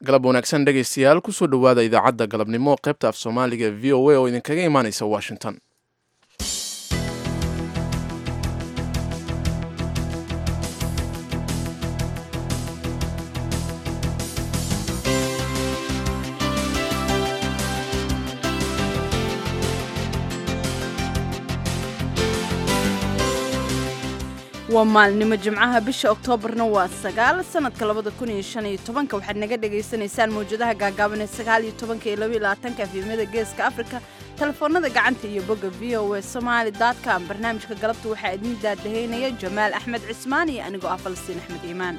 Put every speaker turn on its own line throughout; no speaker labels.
galab wanaagsan dhegaystayaal kusoo dhowaada idaacadda galabnimo qaybta af soomaaliga v o a oo idinkaga imaaneysa washington
waa maalnimo jimcaha bisha oktoobarna waa sagaal sanadka labada kun iyo shan iyo tobanka waxaad naga dhagaysanaysaan mawjadaha gaagaaban ee sagaal iyo tobanka iyo laba iyo labaatanka efimada geeska afrika telefoonada gacanta iyo bogga v o a somaali com barnaamijka galabta waxaa idin daadahaynaya jamaal axmed cismaan iyo anigoo ah falastiin axmed iimaan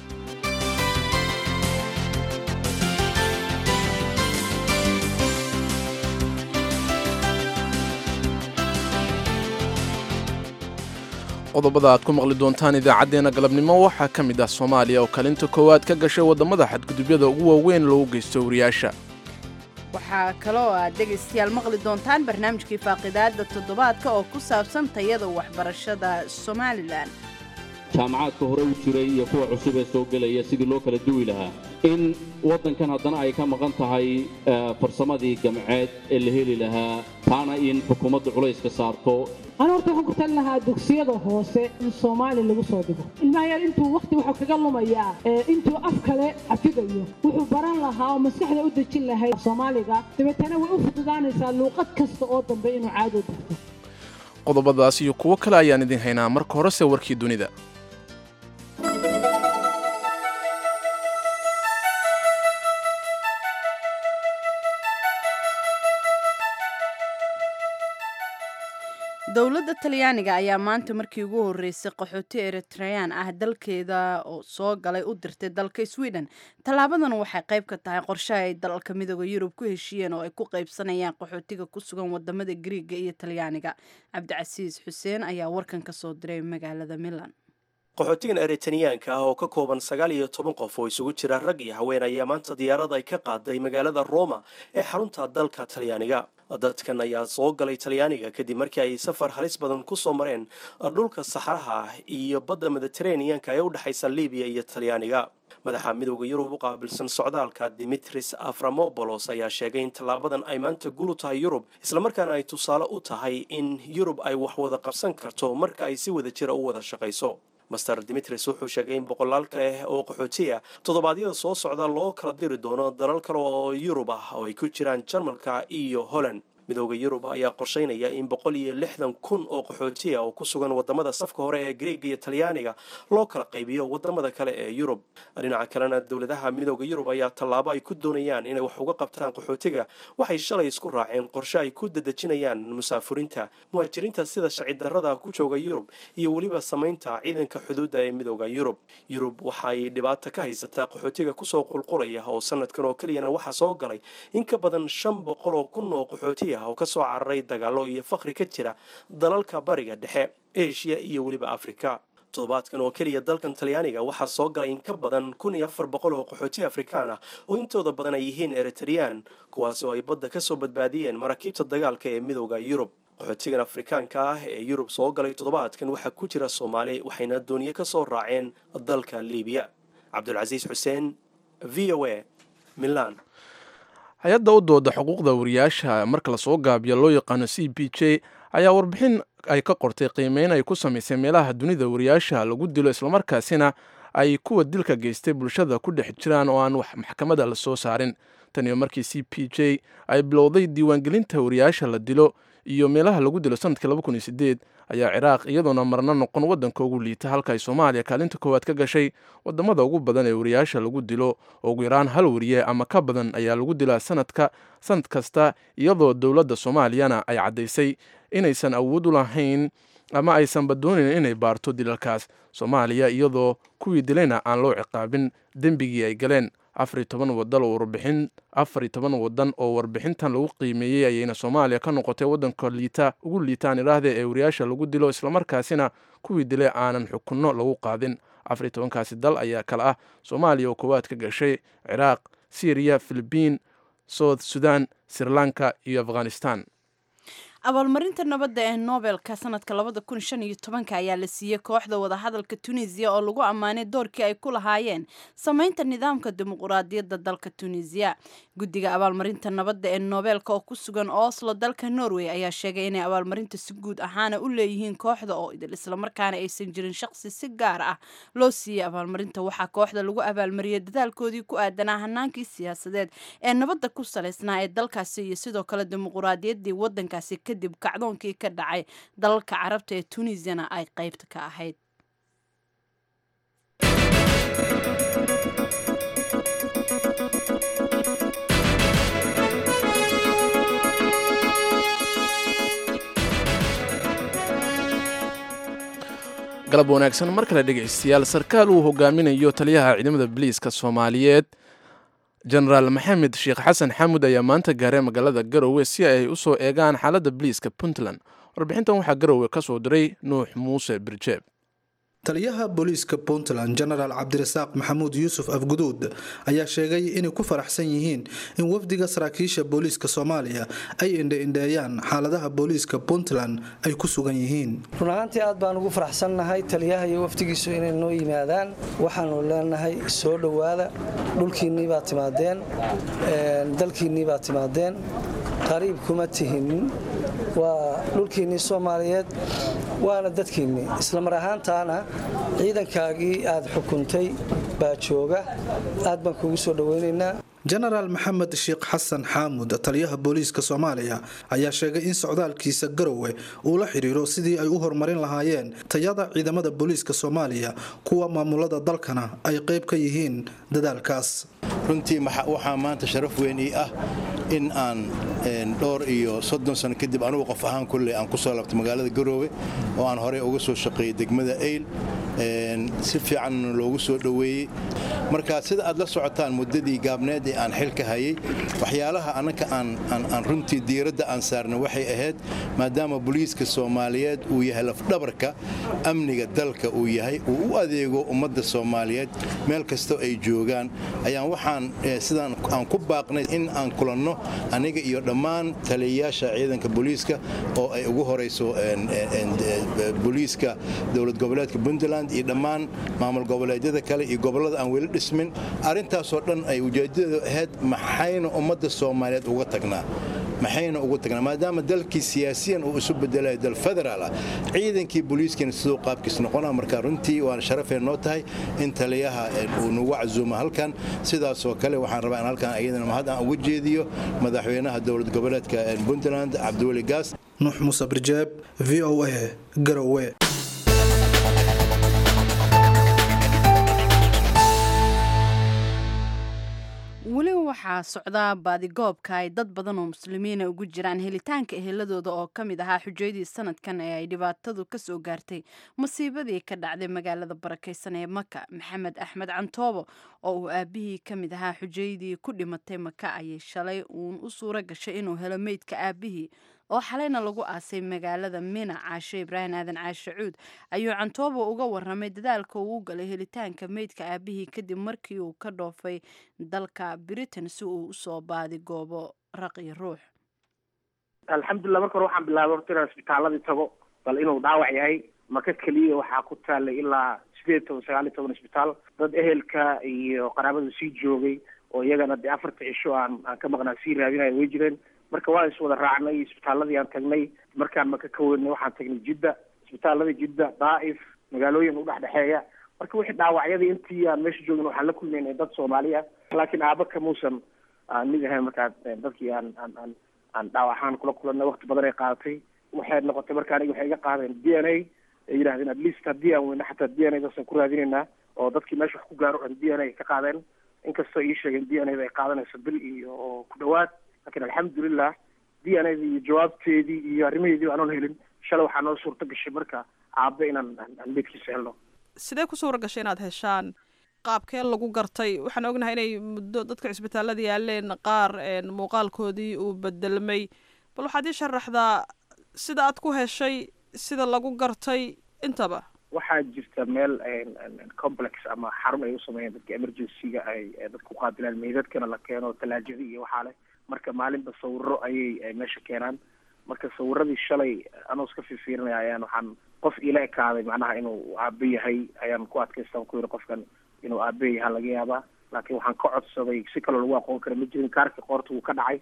qodobada aad ku maqli doontaan idaacaddeenna galabnimo waxaa ka mid ah soomaaliya oo kalinta koowaad ka gashay waddamada xadgudubyada ugu waaweyn loogu geysto wariyaasha
waxaa kaloo aad dhegaystayaal maqli doontaan barnaamijkii faaqidaada toddobaadka oo ku saabsan tayada waxbarashada somalilan
jaamacaadka hore u jiray iyo kuwa cusub ee soo gelaya sidii loo kala duwi lahaa in waddankan haddana ay ka maqan tahay farsamadii gamceed ee la heli lahaa taana in xukuumaddu culayska saarto
an horta waxaan ku talin lahaa dugsiyada hoose in soomaali lagu soo dhigo ilmahayaal intuu wakhti wuxuu kaga lumayaa intuu af kale cafigayo wuxuu baran lahaa oo maskaxda u dejin lahayd soomaaliga dabeetana way u fududaanaysaa luuqad kasta oo dambe inuu caado barto
qodobadaas iyo kuwo kale ayaan idin haynaa marka horese warkii dunida
dowladda talyaaniga ayaa maanta markii ugu horreysay qaxooti eritreyaan ah dalkeeda oo soo galay u dirtay dalka sweden tallaabadan waxay qayb ka tahay qorshaha ay dalalka midooda yurub ku heshiiyeen oo ay ku qaybsanayaan qaxootiga ku sugan wadamada griiga iyo talyaaniga cabdicasiis xuseen ayaa warkan ka soo diray magaalada milan
qaxootigan eritaniyaanka ah oo ka kooban sagaal iyo toban qof oo isugu jira rag iyo haween ayaa maanta diyaarad ay ka qaaday magaalada roma ee xarunta dalka talyaaniga dadkan ayaa soo galay talyaaniga kadib markii ay safar halis badan ku soo mareen dhulka saxaraha ah iyo badda mediteraneanka ee u dhexaysa libiya iyo talyaaniga madaxa midooda yurub u qaabilsan socdaalka dimitris aframobolos ayaa sheegay in tallaabadan ay maanta gul u tahay yurub islamarkaana ay tusaale u tahay in yurub ay wax wada qabsan karto marka ay si wada jira u wada shaqayso master dimitris wuxuu sheegay in boqolaal kale oo qaxootiya toddobaadyada soo socda loo kala diri doono dalal kale oo yurub ah oo ay ku jiraan jarmalka iyo holland midooda yurub ayaa qorsheynaya in boqol iyo lixdan kun oo qaxootiya oo ku sugan wadamada safka hore ee greega iyo talyaaniga loo kala qaybiyo wadamada kale ee yurub dhinaca kalena dowladaha midooda yurub ayaa tallaabo ay ku doonayaan inay wax uga qabtaan qaxootiga waxay shalay isku raaceen qorshe ay ku dadejinayaan musaafuriinta muhaajiriinta sida shacidarada ku jooga yurub iyo weliba samaynta ciidanka xuduudda ee midooda yurub yurub waxaay dhibaato ka haysataa qaxootiga kusoo qulqulaya oo sanadkan oo keliyana waxaa soo galay in ka badan shan boqol oo kun oo qaxootiya oo ka soo cararay dagaalo iyo fakri ka jira dalalka bariga dhexe eshiya iyo weliba afrika toddobaadkan oo keliya dalkan talyaaniga waxaa soo galay in ka badan kun iyo afar boqol oo qaxooti afrikaan ah oo intooda badan ay yihiin eritreyaan kuwaas oo ay badda ka soo badbaadiyeen maraakiibta dagaalka ee midooda yurub qaxootigan afrikaanka ah ee yurub soo galay toddobaadkan waxaa ku jira soomaali waxayna dooniye ka soo raaceen dalka libiya cabdulcasiis xuseen v o a milan
hay-adda u dooda xuquuqda wariyaasha marka lasoo gaabiyo loo yaqaano c b j ayaa warbixin ay ka qortay qiimeyn ay ku samaysay meelaha dunida wariyaasha lagu dilo islamarkaasina ay kuwa dilka geystay bulshada ku dhex jiraan oo aan wax maxkamada la soo saarin taniyo markii c p j ay bilowday diiwaangelinta wariyaasha la dilo iyo meelaha lagu dilo sanadkii laba kun iyo sideed ayaa ciraaq iyadoona marna noqon waddanka ugu liita halka ay soomaaliya kaalinta koowaad ka gashay wadamada ugu badan ee wariyaasha lagu dilo oo ugu yaraan hal wariye ama ka badan ayaa lagu dilaa sanadka sanad kasta iyadoo dowladda soomaaliyana ay caddaysay inaysan awood u lahayn ama aysanba doonayn inay baarto dilalkaas soomaaliya iyadoo kuwii dilayna aan loo ciqaabin dembigii ay galeen afar iyo toban wadan oo warbixin afar iyo toban wadan oo warbixintan lagu qiimeeyey ayayna soomaaliya ka noqotay waddanka liita ugu liitaan iraahda ee wariyaasha lagu dilo islamarkaasina kuwii dilay aanan xukunno lagu qaadin afar iyo tobankaasi dal ayaa kale ah soomaaliya oo koowaad ka gashay ciraaq syriya filibiin south sudan sri lanka iyo afghanistan
abaalmarinta nabadda ee nobelka sanadka labada kun shan iyo tobanka ayaa la siiyey kooxda wadahadalka tunisiya oo lagu ammaanay doorkii ay ku lahaayeen sameynta nidaamka dimuquraadiyadda dalka tunisiya guddiga abaalmarinta nabadda ee nobelka oo ku sugan oslo dalka norway ayaa sheegay inay abaalmarinta si guud ahaana u leeyihiin kooxda oo idil islamarkaana aysan jirin shaqsi si gaar ah loo siiyey abaalmarinta waxaa kooxda lagu abaalmariyey dadaalkoodii ku aadanaa hanaankii siyaasadeed ee nabadda ku salaysnaa ee dalkaasi iyo sidoo kale dimuquraadiyaddii wadankaasi kadib kacdoonkii ka dhacay dalalka carabta ee tunisiyana ay qaybta ka ahayd
galab wanaagsan mar kale dhegaystayaal sarkaal uu hogaaminayo taliyaha ciidamada biliiska soomaaliyeed jenaraal maxamed sheekh xasan xamud ayaa maanta gaaray magaalada garowe si ay u soo eegaan xaaladda biliiska puntland warbixintan waxaa garowe ka soo diray nuux muuse birjeeb
taliyaha booliiska puntland genaraal cabdirasaaq maxamuud yuusuf afguduud ayaa sheegay inay ku faraxsan yihiin in wafdiga saraakiisha booliiska soomaaliya ay indhe-indheeyaan xaaladaha booliiska puntland ay ku sugan yihiin
run ahaantii aad baan ugu faraxsannahay taliyaha iyo wafdigiisu inay noo yimaadaan waxaanu leenahay soo dhowaada dhulkiinnii baad timaadeen dalkiinnii baad timaadeen qariib kuma tihinin waa dhulkiinnii soomaaliyeed waana dadkiinnii islamar ahaantaana ciidankaagii aad xukuntay baa jooga aad baan kuugu soo dhoweynaynaa
jenaraal maxamed sheekh xasan xaamud taliyaha booliiska soomaaliya ayaa sheegay in socdaalkiisa garowe uu la xidhiiro sidii ay u horumarin lahaayeen tayada ciidamada booliiska soomaaliya kuwa maamulada dalkana ay qayb ka yihiin dadaalkaas
runtii waxaa maanta sharaf weyn ii ah in aan dhowr iyo soddon sano kadib anugu qof ahaan kulley aan ku soo labtay magaalada garoowe oo aan horey uga soo shaqeeyey degmada eyl si fiican loogu soo dhoweeyey marka sida aad la socotaan muddadii gaabneed ee aan xilka hayay waxyaalaha annaka aan runtii diiradda aan saarnay waxay ahayd maadaama booliiska soomaaliyeed uu yahay lafdhabarka amniga dalka uu yahay uu u adeego ummadda soomaaliyeed meel kastoo ay joogaan ayaan waxaan sidaan aan ku baaqnay in aan kulanno aniga iyo dhammaan taliyayaasha ciidanka booliiska oo ay ugu horayso booliiska dowlad goboleedka puntland iyo dhammaan maamul goboleedyada kale iyo gobollada aan weli dhismin arrintaasoo dhan ay ujeedadeedu ahayd maxayna ummadda soomaaliyeed uga tagnaa maxayna ugu tagnaa maadaama dalkii siyaasiyan uu isu bedelayo dal federaal ah ciidankii booliiskiina siduu qaabkiis noqona marka runtii waana sharafeen noo tahay in taliyaha uu nagu casuumo halkan sidaasoo kale waxaan rabaa in halkan iyadana mahad aan ugu jeediyo madaxweynaha dowlad goboleedka puntland cabdiweli gaas
nuux muuse birjeeb v o a garowe
weli waxaa socdaa baadigoobka ay dad badan oo muslimiina ugu jiraan helitaanka eheladooda oo ka mid ahaa xujayadii sanadkan ee ay dhibaatadu ka soo gaartay masiibadii ka dhacday magaalada barakaysan ee maka maxamed axmed cantoobo oo uu aabihii ka mid ahaa xujayadii ku dhimatay maka ayay shalay uun u suura gashay inuu helo meydka aabihii oo xalayna lagu aasay magaalada mina caashe ibraahim aadan caashe cuud ayuu cantoobo uga waramay dadaalka uu u galay helitaanka meydka aabihii kadib markii uu ka dhoofay dalka britain si uu usoo baadi goobo raqi ruux
alxamdulilah marka hore waxaan bilaabay horta inaan isbitaaladii tago bal inuu dhaawac yahay maka keliya waxaa ku taalay ilaa sideed toban sagaal iyo toban isbitaal dad ehelka iyo qaraabada sii joogay oo iyagana dee afarta cisho aan aan ka maqnaa sii raadinaya way jireen marka waan is wada raacnay isbitaaladii aan tagnay markaan maka ka weynay waxaan tagnay jidda isbitaalada jidda daa'if magaalooyin udhexdhexeeya marka wixii dhaawacyadii intii aan meesha joogin waxaan la kulmaynay dad soomaaliya laakiin aaba kamuusan aan mid ahayn markaa dadkii aan aan aan aan dhaawaxaan kula kulanay waqti badan ay qaadatay waxay noqotay marka aniga waxay iga qaadeen d n a ay yidhahdeen at least haddii aan weyno xataa d n a daasaan ku raadinaynaa oo dadkii meesha wax ku gaaro dhan d n a ka qaadeen inkastoo ii sheegeen d n a da ay qaadanayso bil iyo oo ku dhawaad lakin alxamdulilah d n a da iyo jawaabteedii iyo arrimaheedii aanan helin shalay waxaa noo suurta gashay marka aabe inaan aan meydkiisa helno
sidee ku suura gashay inaad heshaan qaabkee lagu gartay waxaan ognahay inay muddo dadka cisbitaalada yaaleen qaar muuqaalkoodii uu bedelmay bal waxaad ii sharaxdaa sida aad ku heshay sida lagu gartay intaba
waxaa jirta meel complex ama xarun ay u sameeyeen dadka emergency-ga ay dadka uqaabilaan meydadkana la keeno talaajada iyo waxaa leh marka maalinba sawiro ayay meesha keenaan marka sawiradii shalay anoo iska fiifiirinaya ayaan waxaan qof ila ekaaday macnaha inuu aabe yahay ayaan ku adkaystaan ku yidhi qofkan inuu aabe yaha laga yaabaa laakiin waxaan ka codsaday si kaloo lagu aqoon kara ma jirin kaarka qoorta wuu ka dhacay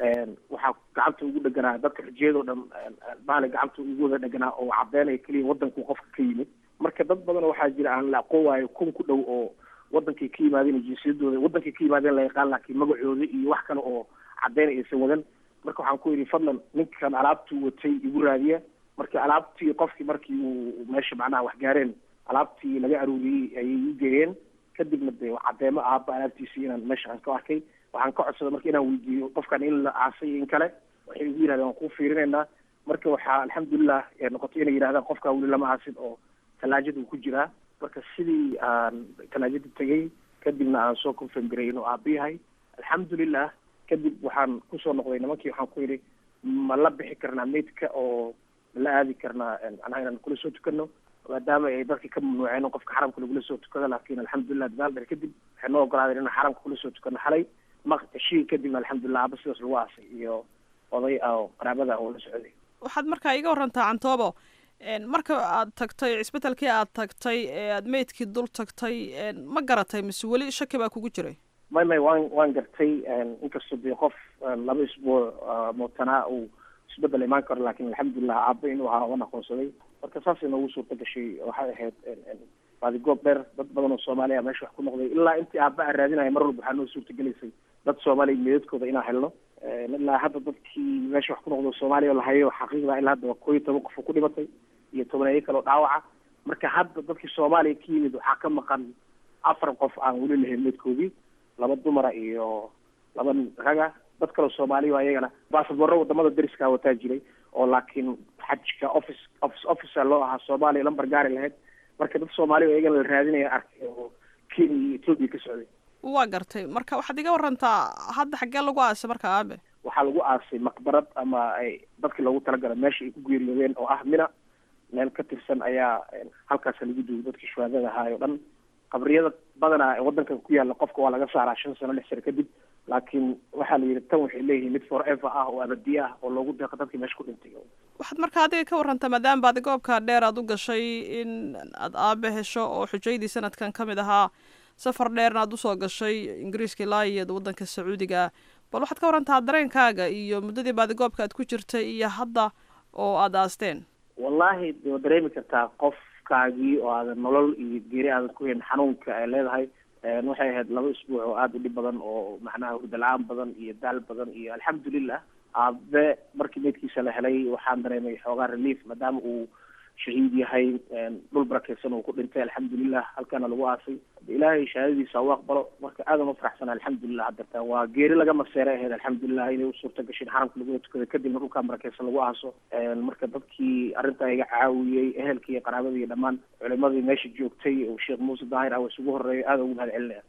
waxaa gacanta ugu dheganaa dadka xujiyadoo dhan baali gacanta ugu wada dheganaa oo cadeynaya keliya wadankuu qofka ka yimid marka dad badan waxaa jira aan la aqoon waayo kun ku dhow oo wadankay ka yimaadeen jinsiyadooda wadankay ka yimaadeen la yaqaan laakiin magacooda iyo wax kale oo cadeynaya aysan wadan marka waxaan ku yidhi fadlan ninkan alaabtuu watay igu raadiya marka alaabtii qofkii markii uu meesha macnaha wax gaareen alaabtii laga aruuriyey ayay ii geeyeen kadibna dee cadeemo aaba alaabtiisii inaan meesha aan ka arkay waxaan ka codsaday marka inaan weydiiyo qofkan in la aasay in kale waxay igu yidhahdeen waan kuu fiirinaynaa marka waxaa alxamdulilah noqotay inay yidhahdaan qofkaa weli lama aasin oo talaajada uu ku jiraa marka sidii aan talaajada tegay kadibna aan soo confirm garay inuu aaba yahay alxamdulilah kadib waxaan kusoo noqday nimankii waxaan ku yidhi ma la bixi karnaa meydka oo ma la aadi karnaa macnaha inaan kula soo tukano maadaama ay dadka ka mamnuuceen in qofka xaramka lagula soo tukado laakiin alxamdulilah dadaal dheer kadib waxay noo ogolaadeen inaan xaramka kula soo tukano xalay maqtashii kadibna alxamdulilah aaba sidaas lagu aasay iyo oday oo qaraabada oo la socday
waxaad markaa iga warantaa cantoobo marka aad tagtay cisbetelkii aad tagtay ee aad meydkii dul tagtay ma garatay mise weli shaki baa kugu jiray
may may waan waan gartay inkastoo dee qof laba isbuuc mootanaa uu isbedel imaan karo laakiin alxamdulilah aaba inuu ahaa waan aqoonsaday marka saasay noogu suurta gashay waxay ahayd baadigoob dheer dad badan oo soomaaliya meesha wax ku noqday ilaa intii aaba aan raadinaya mar walba waxaa noo suurtagelaysay dad soomaaliya meedadkooda inaan helno ilaa hadda dadkii meesha wax ku noqdo soomaaliya oo lahayo xaqiiqda ilaa hadda waa koo iyo toban qof oo ku dhimatay iyo tobaneeyo kale oo dhaawaca marka hadda dadkii soomaaliya ka yimid waxaa ka maqan afar qof aan weli lahayn meedkoodii laba dumara iyo laba raga dad kaleo soomaaliya oo ayagana basaborro wadamada dariska wataa jiray oo laakiin xajka office office officer loo ahaa soomaaliya lambar gaari lahayd marka dad soomaaliya oo iyagana la raadinaya arkay oo kenya iyo ethoopia ka socday
waa gartay marka waxaad iga warantaa hadda xaggee lagu aasay marka aabe
waxaa lagu aasay maqbarad ama ay dadkii loogu talagalay meesha ay ku geeriyoodeen oo ah mina meel ka tirsan ayaa halkaasa lagu duugay dadkii shuhaadada ahaay o dhan qabriyada badanaa ee wadankan ku yaalla qofka waa laga saaraa shan sano lix sano kadib laakiin waxaa la yidhi tan waxay leeyihiin mid forever ah oo abadiye ah oo loogu deeqo dadkii meesha ku dhintay
waxaad marka adiga ka warantaa maadaama baadi goobka dheer aad u gashay in aad aabe hesho oo xujaydii sanadkan ka mid ahaa safar dheerna aad usoo gashay ingiriiska ilaa iyo waddanka sacuudiga bal waxaad ka warantaa dareenkaaga iyo muddadii baadigoobka aad ku jirtay iyo hadda oo aada aasteen
wallahi de waad dareemi kartaa qofkaagii oo aadan nolol iyo geeri aadan ku hayn xanuunka ay leedahay waxay ahayd laba isbuuc oo aada u dhib badan oo macnaha hurdala-aan badan iyo daal badan iyo alxamdulilah aabe markii meydkiisa la helay waxaan dareemay xoogaa relief maadaama uu shahiid yahay dhul barakeysan uu ku dhintay alxamdulilah halkaana lagu aasay ilaahay shahaadadiisa u aqbalo marka aadan u faraxsana alxamdulilah hadarta waa geeri laga maseeray ahayd alxamdulilah inay u suurta gashin xaramka lagula tukada kadibna dhulkaa barakeysan lagu aaso marka dadkii arrintaa iga caawiyey ehelkii iyo qaraabadii iyo dhammaan culimadii meesha joogtay oo sheekh muuse daahir ah isugu horeeyo aada ugu mahad celinaya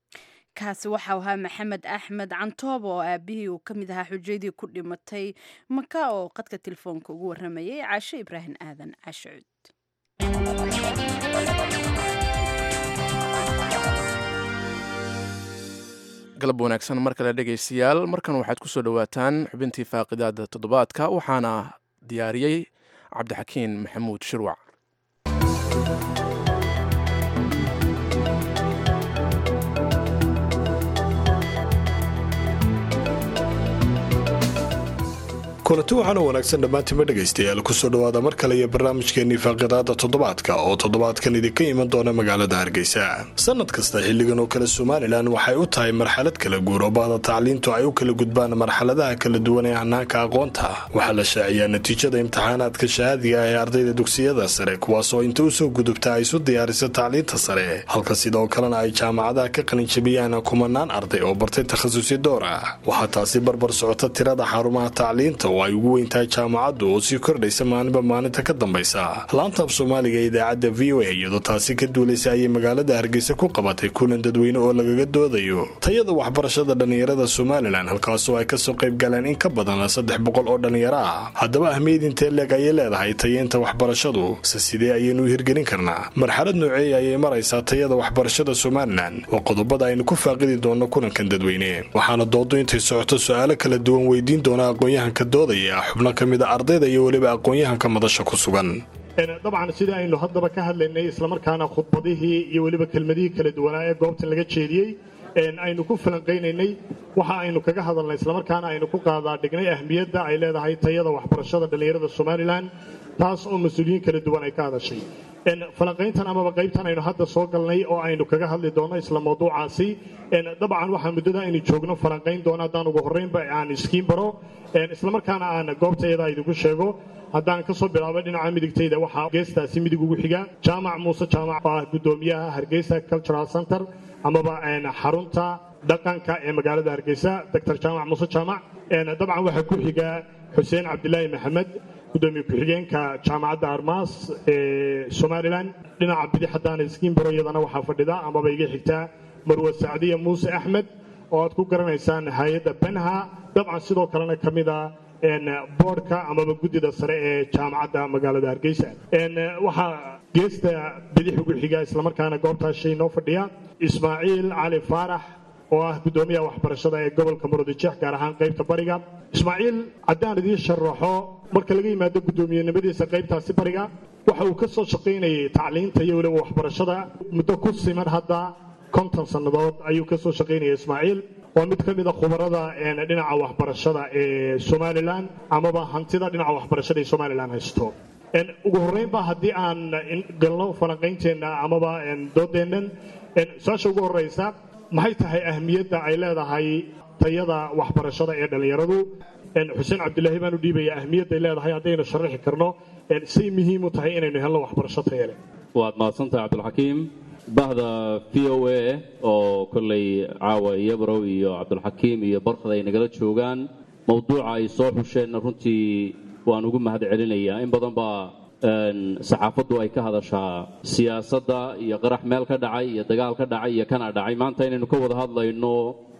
kaasi waxau ahaa maxamed axmed cantoob oo aabihii uu ka mid ahaa xujaydii ku dhimatay maka oo qadka telefoonka ugu waramayay caasho ibraahim aadan caasho cud
galab wanaagsan mar kale dhegaystayaal markan waxaad ku soo dhowaataan xubintii faaqidaada toddobaadka waxaana diyaariyey cabdixakiin maxamuud shirwac
kulanti waxaana wanaagsan dhammaantiinba dhegaystayaal kusoo dhowaada mar kale iyo barnaamijkeenii faaqidaada toddobaadka oo toddobaadkan idinka iman doona magaalada hargeysa sanad kasta xilligan oo kale somalilan waxay u tahay marxalad kala guur oo bahda tacliintu ay u kala gudbaan marxaladaha kala duwan ee hanaanka aqoonta waxaa la shaaciyaa natiijada imtixaanaadka shahaadiga ee ardayda dugsiyada sare kuwaasoo inta usoo gudubta ay isu diyaarisa tacliinta sare halka sidoo kalena ay jaamacadaha ka qalinjabiyaan kumanaan arday oo bartay takhasusi door ah waxaa taasi barbar socota tirada xarumaha tacliinta oo ay ugu weyntahay jaamacaddu oo sii kordhaysa maalinba maalinta ka dambaysa laanta af soomaaliga ee idaacadda v o a iyadoo taasi ka duulaysa ayay magaalada hargeysa ku qabatay kulan dadweyne oo lagaga doodayo tayada waxbarashada dhallinyarada somalilan halkaasoo ay kasoo qayb galeen in ka badan saddex boqol oo dhallinyaro ah haddaba ahmiyad intee leeg ayay leedahay tayeynta waxbarashadu se sidee ayaynu u hirgelin karnaa marxalad nooceeya ayay maraysaa tayada waxbarashada somalilan waa qodobada aynu ku faaqidi doonno kulankan dadweyne waxaana doodo intay socoto su-aalo kala duwan weydiin doona aqoon-yahanka dooda doodayaa xubno ka mid a ardayda iyo weliba aqoon-yahanka madasha ku sugan
dabcan sidai aynu haddaba ka hadlaynay islamarkaana khudbadihii iyo weliba kelmadihii kala duwanaa ee goobtan laga jeediyey aynu ku falanqaynaynay waxa aynu kaga hadalnay islamarkaana aynu ku qaadaa dhignay ahmiyadda ay leedahay tayada waxbarashada dhallinyarada somalilan taas oo mas-uuliyiin kala duwan ay ka hadashay falanqayntan amaba qaybtan aynu hadda soo galnay oo aynu kaga hadli doonno isla mawduucaasi dabcan waxaa muddada aynu joogno falanqayn doona haddaan ugu horreynba aan iskiin baro islamarkaana aan goobtayada idinku sheego haddaan ka soo bilaabo dhinaca midigtayda waxaa geestaasi midig ugu xiga jaamac muuse jaamac oo ah guddoomiyaha hargeysa cultural center amaba xarunta dhaqanka ee magaalada hargeysa doctor jaamac muuse jaamac dabcan waxaa ku xiga xuseen cabdilaahi maxamed gudoomiye ku-xigeenka jaamacadda armaas ee somalilan dhinaca bidix haddaan iskiin baro iyadana waxaa fadhida amaba iga xigtaa marwe sacdiya muuse axmed oo aad ku garanaysaan hay-adda benha dabcan sidoo kalena ka mid a boodhka amaba guddida sare ee jaamacadda magaalada hargeysa waxaa geesta bidix ugu xiga islamarkaana goobtaas shay noo fadhiya ismaaciil cali faarax oo ah guddoomiyaha waxbarashada ee gobolka murudijeex gaar ahaan qaybta bariga ismaaciil haddaan idiin sharaxo marka laga yimaado guddoomiyenimadiisa qaybtaasi bariga waxa uu ka soo shaqaynayay tacliinta iyo weliba waxbarashada muddo ku siman hadda konton sannadood ayuu ka soo shaqaynaya ismaaciil waa mid ka mid a khubarada dhinaca waxbarashada ee somalilan amaba hantida dhinaca waxbarashada ee somalilan haysto ugu horreynba haddii aan galno falanqaynteenna amaba doodeennan su-aasha ugu horreysa maxay tahay ahmiyadda ay leedahay tayada waxbarashada ee dhallinyaradu xuseen cabdilaahi baan u dhiibaya ahmiyadday leedahay haddaynu sharaxi karno say muhiim u tahay inaynu helno waxbarasho taya leh
waad mahadsantahay cabdulxakiim bahda v o a oo kolley caawa iyabrow iyo cabdulxakiim iyo barkad ay nagala joogaan mawduuca ay soo xusheenna runtii waan ugu mahad celinayaa in badan baa saxaafaddu ay ka hadashaa siyaasadda iyo qarax meel ka dhacay iyo dagaal ka dhacay iyo kana dhacay maanta inaynu ka wada hadlayno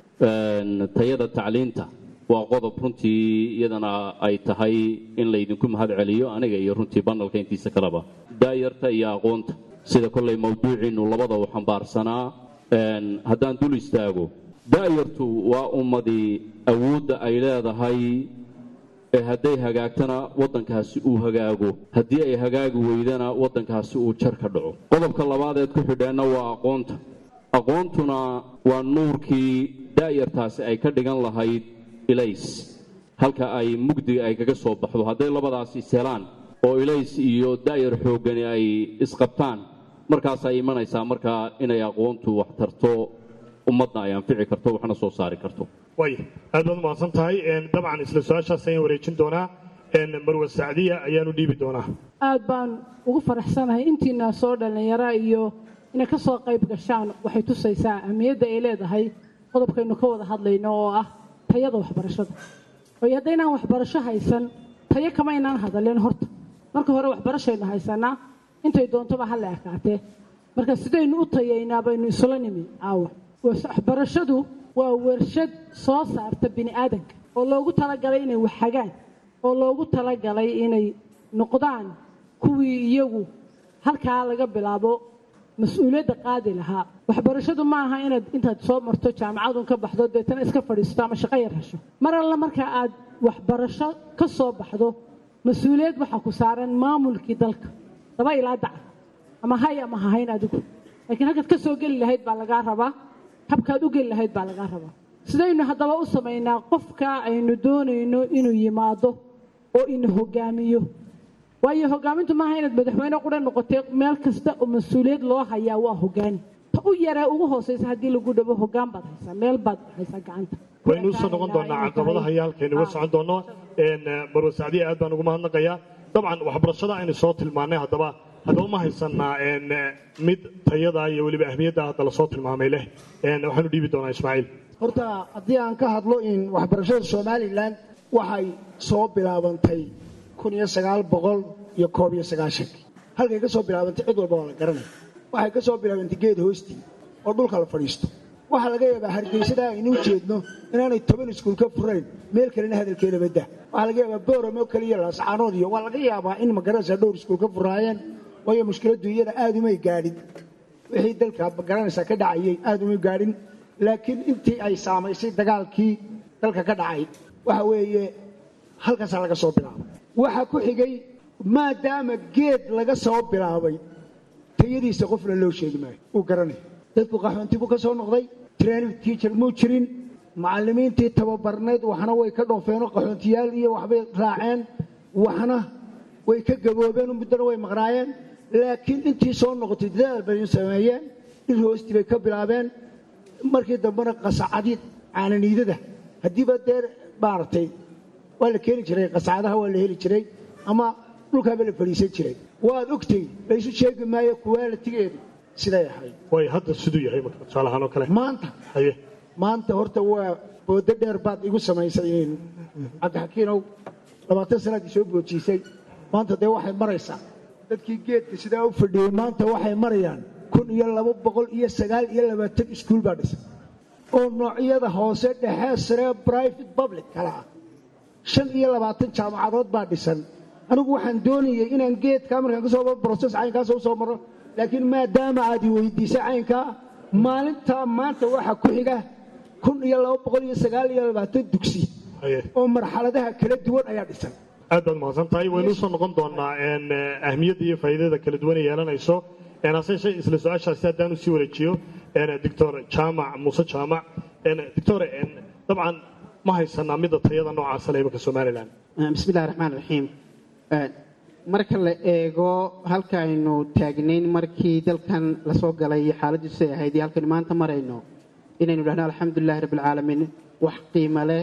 tayada tacliinta waa qodob runtii iyadana ay tahay in laydinku mahad celiyo aniga iyo runtii banalka intiisa kaleba daayarta iyo aqoonta sida kolley mawduuciinnu labada u xambaarsanaa haddaan dul istaago daayartu waa ummadii awoodda ay leedahay ee hadday hagaagtana waddankaasi uu hagaago haddii ay hagaagi weydana waddankaasi uu jar ka dhaco qodobka labaadeed ku xidheenna waa aqoonta aqoontuna waa nuurkii daayartaasi ay ka dhigan lahayd ilays halka ay mugdiga ay kaga soo baxdo hadday labadaas ishelaan oo ilays iyo daayar xooggani ay isqabtaan markaasay imanaysaa markaa inay aqoontu wax tarto ummadna ay anfici karto waxna soo saari karto
way aad baad umahadsan tahay dabcan isla su-aashaas ayaan wareejin doonaa marwe sacdiya ayaanu dhiibi doonaa
aad baan ugu faraxsanahay intiina soo dhallinyara iyo inay ka soo qayb gashaan waxay tusaysaa ahmiyadda ay leedahay qodobkaynu ka wada hadlayno oo ah tayada waxbarashada waayo haddaynaan waxbarasho haysan tayo kama ynaan hadalin horta marka hore waxbarashaynu haysanaa intay doontoba ha la ekaatee marka sidaynu u tayaynaa baynu isula nimi caawa waxbarashadu waa warshad soo saarta bini aadanka oo loogu talagalay inay waxhagaan oo loogu talagalay inay noqdaan kuwii iyagu halkaa laga bilaabo mas-uuliyadda qaadi lahaa waxbarashadu ma aha inaad intaad soo marto jaamacadun ka baxdo deetana iska fadhiisato ama shaqo yar hesho mar alla marka aad waxbarasho ka soo baxdo mas-uuliyad waxaa ku saaran maamulkii dalka laba ilaa daca ama hay ama hahayn adigu laakiin halkaad ka soo geli lahayd baa lagaa rabaa habkaad u geli lahayd baa lagaa rabaa sidaynu haddaba u samaynaa qofka aynu doonayno inuu yimaado oo ina hogaamiyo waayo hogaamintu maaha inaad madaxweyne qura noqotay meel kasta oo mas-uuliyad loo hayaa waa hogaani ta u yaree ugu hooseysa haddii lagu dhabo hogaan baad haysaa meel baad haysaa gacanta
waynu usoo noqon doonaa caqabadaha iyo halkaynu uga socon doono marwe sacdiya aad baan ugu mahadnaqayaa dabcan waxbarashada aynu soo tilmaanay haddaba haddaba ma haysanaa mid tayada iyo weliba ahmiyadda hadda lasoo tilmaamay leh waxaanu dhiibi doonaa ismaaciil
horta haddii aan ka hadlo in waxbarashada somalilan waxay soo bilaabantay kun iyo sagaal boqol iyo koob iyo sagaashankii halkay ka soo bilaabantay cid walba waa la garanaya waxay ka soo bilaabantay geed hoostii oo dhulka la fadhiisto waxaa laga yaabaa hargeysada aynu jeedno inaanay toban iskuul ka furayn meel kalena hadalkeeda badda waxaa laga yaabaa booramo keliya laascaanood iyo waa laga yaabaa in magaranaysa dhowr iskuul ka furaayeen waayo mushkiladdu iyada aada umay gaadhin wixii dalka magaranaysa ka dhacayay aada umay gaadhin laakiin intii ay saamaysay dagaalkii dalka ka dhacay waxa weeye halkaasaa laga soo bilaabay waxaa ku xigay maadaama geed laga soo bilaabay tayadiisa qofna loo sheegi maayo uu garanaya dadku qaxoonti buu ka soo noqday training teacher muu jirin macallimiintii tababarnayd waxna way ka dhoofeenoo qaxoontiyaal iyo waxbay raaceen waxna way ka gaboobeen muddana way maqnaayeen laakiin intii soo noqotay dadaal bay sameeyeen dhir hoostii bay ka bilaabeen markii dambena qasacadid caananiidada haddiiba dee maaragtay waa la keeni jiray qasacadaha waa la heli jiray ama dhulkaaba la fadhiisan jiray waad ogtay laysu sheegi maayo kuwaalitigeedu siday ahayd
way hadda siduu yahay marka tusaalahaan oo kale
maanta
haye
maanta horta waa boodo dheer baad igu samaysay cabdixakiinow labaatan sanaad isoo boojiisay maanta dee waxay maraysaa dadkii geedka sidaa u fadhiyey maanta waxay marayaan kun iyo laba boqol iyo sagaal iyo labaatan iskuul baa dhisan oo noocyada hoose dhexe sare private public kala ah shan iyo labaatan jaamacadood baa dhisan anigu waxaan doonayay inaan geedkaa markaan kasoo broses caynkaas u soo maro laakiin maadaama aad i weydiisay caynkaa maalintaa maanta waxa ku xiga kun iyo laba boqol iyo sagaal iyo labaatan dugsi oo marxaladaha kala duwan ayaa dhisan
aad baad mahadsan tahay waynu usoo noqon doonaa ahmiyadda iyo faa'iidada kala duwan ay yeelanayso hase yeeshee isla su-aashaasi haddaan usii wareejiyo doctor jaamac muuse jaamac doctor dabcan ma haysanaa midda tayada noocaasa le imanka somalilan
bismillahi raxmaan raxiim marka la eego halka aynu taagnayn markii dalkan lasoo galay xaaladiisu ay ahayd iyo halkaynu maanta marayno inaynu dhahno alxamdulilahi rabbilcaalamiin wax qiimo leh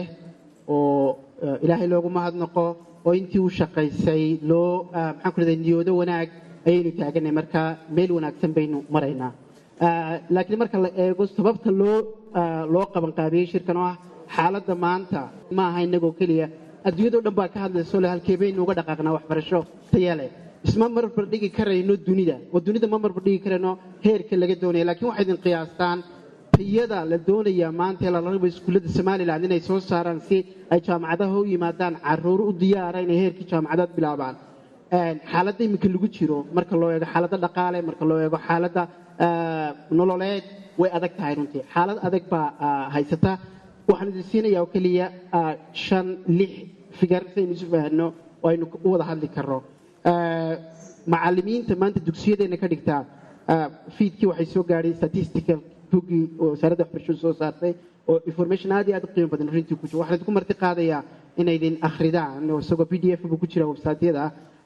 oo ilaahay loogu mahadnaqo oo intii u shaqaysay loo maxaan ku rahday niyoodo wanaag ayaynu taaganay marka meel wanaagsan baynu maraynaa laakiin marka la eego sababta loo loo qabanqaabiyey shirkan oo ah xaaladda maanta ma aha inagoo keliya adduunyado dhan baa ka hadlayso le halkee baynu uga dhaqaaqnaa waxbarasho taya leh isma marbar dhigi karayno dunida oo dunida ma marbar dhigi karayno heerka laga doonaya lakiin waxay idin qiyaastaan tayada la doonayaa maanta ee lala rabo iskuullada somalilan inay soo saaraan si ay jaamacadaha u yimaadaan caruur u diyaara inay heerkii jaamacadaad bilaabaan xaaladda iminka lagu jiro marka loo eego xaaladda dhaqaale marka loo eego xaaladda nololeed way adag tahay runtii xaalad adag baa haysata waxaan idin siinayaa oo keliya shan lix figar si aynu isu fahanno oo aynu u wada hadli karno macallimiinta maanta dugsiyadeenna ka dhigtaa fiidkii waxay soo gaadhay statistical boggii oo wasaaradda waxbarashadu soo saartay oo information aad iyo aad u qiimo badan runtii ku jiro waxaan idinku marti qaadayaa inaydin akhridaan oo isagoo p d f buu ku jira websaatyada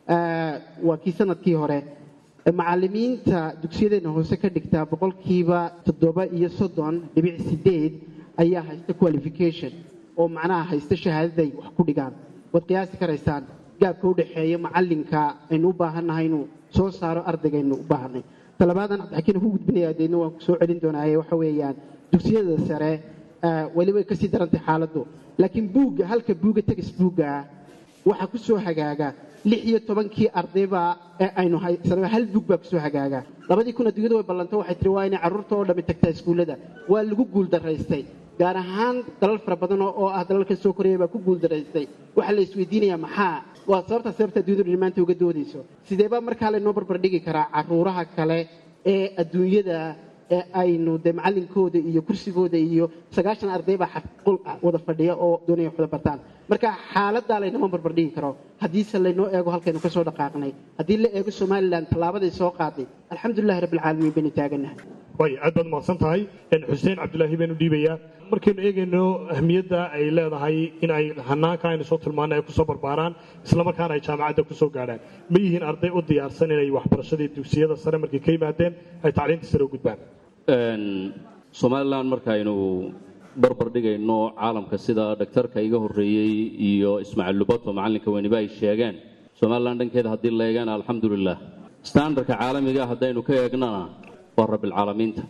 waa kii sanadkii hore macallimiinta dugsiyadeenna hoose ka dhigtaa boqolkiiba toddoba iyo soddon dhibic sideed ayaa haysta qualification oo macnaha haysta shahaadaday wax ku dhigaan waad qiyaasi karaysaan gaabka u dhexeeya macallinka aynu u baahannahay inuu soo saaro ardaygaaynu u baahanay talabaadan cabdixakiin ku gudbinayaa deedna waan soo celin doonaaye waxa weeyaan dugsiyada sare weli way kasii darantay xaaladdu laakiin buugga halka buugga tegis buugga ah waxaa ku soo hagaaga lix iyo tobankii ardayba ee aynu haysanaba hal buug baa kusoo hagaaga labadii kun adduunyada way ballanto waxay tiri waa inay carruurta oo dhammi tagtaa iskuullada waa lagu guuldaraystay gaar ahaan dalal fara badan oo ah dalalka soo koraya baa ku guuldaraystay waxaa la isweydiinayaa maxaa waa sababtaa sababta adduunyadu maanta uga doodayso sideebaa markaa laynoo barbar dhigi karaa caruuraha kale ee adduunyada ee aynu dee macallinkooda iyo kursigooda iyo sagaashan arday baa xaqul wada fadhiya oo doonaya wax wada bartaan marka xaaladdaa laynama barbar dhigi karo haddiise laynoo eego halkaynu ka soo dhaqaaqnay haddii la eego somalilan tallaabaday soo qaaday alxamdulilahi rabbilcaalamiin baynu taagannahay
way aad baad mahadsan tahay xuseen cabdulaahi baynu dhiibayaa markaynu eegayno ahmiyadda ay leedahay in ay hanaanka aynu soo tilmaanay ay kusoo barbaaraan islamarkaana ay jaamacadda kusoo gaadhaan ma yihiin arday u diyaarsan inay waxbarashadii dugsiyada sare markay ka yimaadeen ay tacliinta sare u gudbaan
somalilan markaaynu barbar dhigayno caalamka sida dhaktarka iga horreeyey iyo ismaaciil lubato macallinka weyniba ay sheegeen somalilan dhankeeda haddii la eegana alxamdulilah standardka caalamiga haddaynu ka eegnana waa rabbilcaalamiinta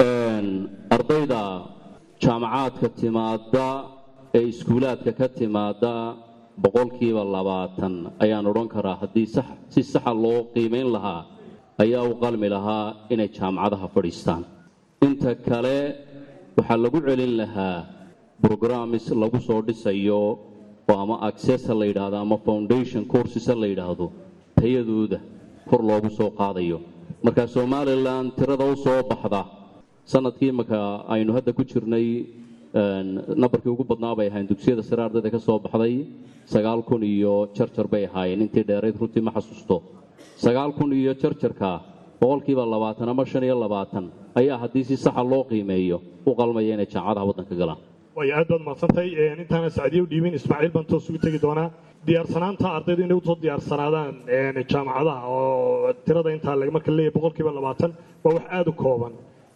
ardayda jaamacaadka timaada ee iskuulaadka ka timaada boqolkiiba labaatan ayaan odhan karaa haddii si saxa loo qiimayn lahaa ayaa u qalmi lahaa inay jaamacadaha fadhiistaan inta kale waxaa lagu celin lahaa brogramis lagu soo dhisayo oo ama accessa la yidhaahdo ama foundation coursesa la yidhaahdo tayadooda kor loogu soo qaadayo marka somalilan tirada u soo baxda sanadkii imaka aynu hadda ku jirnay nambarkii ugu badnaa bay ahayn dugsiyada sare ardayda ka soo baxday sagaal kun iyo jarjar bay ahaayeen intii dheerayd runtii ma xasuusto sagaal kun iyo jarjarka boqolkiiba labaatan ama shan iyo labaatan ayaa haddii si saxa loo qiimeeyo u qalmaya inay jaamacadaha waddanka galaan
way aad baad mahadsantahay intaana sacdiye u dhiibin ismaaciil baan toos ugu tegi doonaa diyaarsanaanta ardaydu inay usoo diyaarsanaadaan jaamacadaha oo tirada intaa marka leeyahay boqolkiiba labaatan waa wax aada u kooban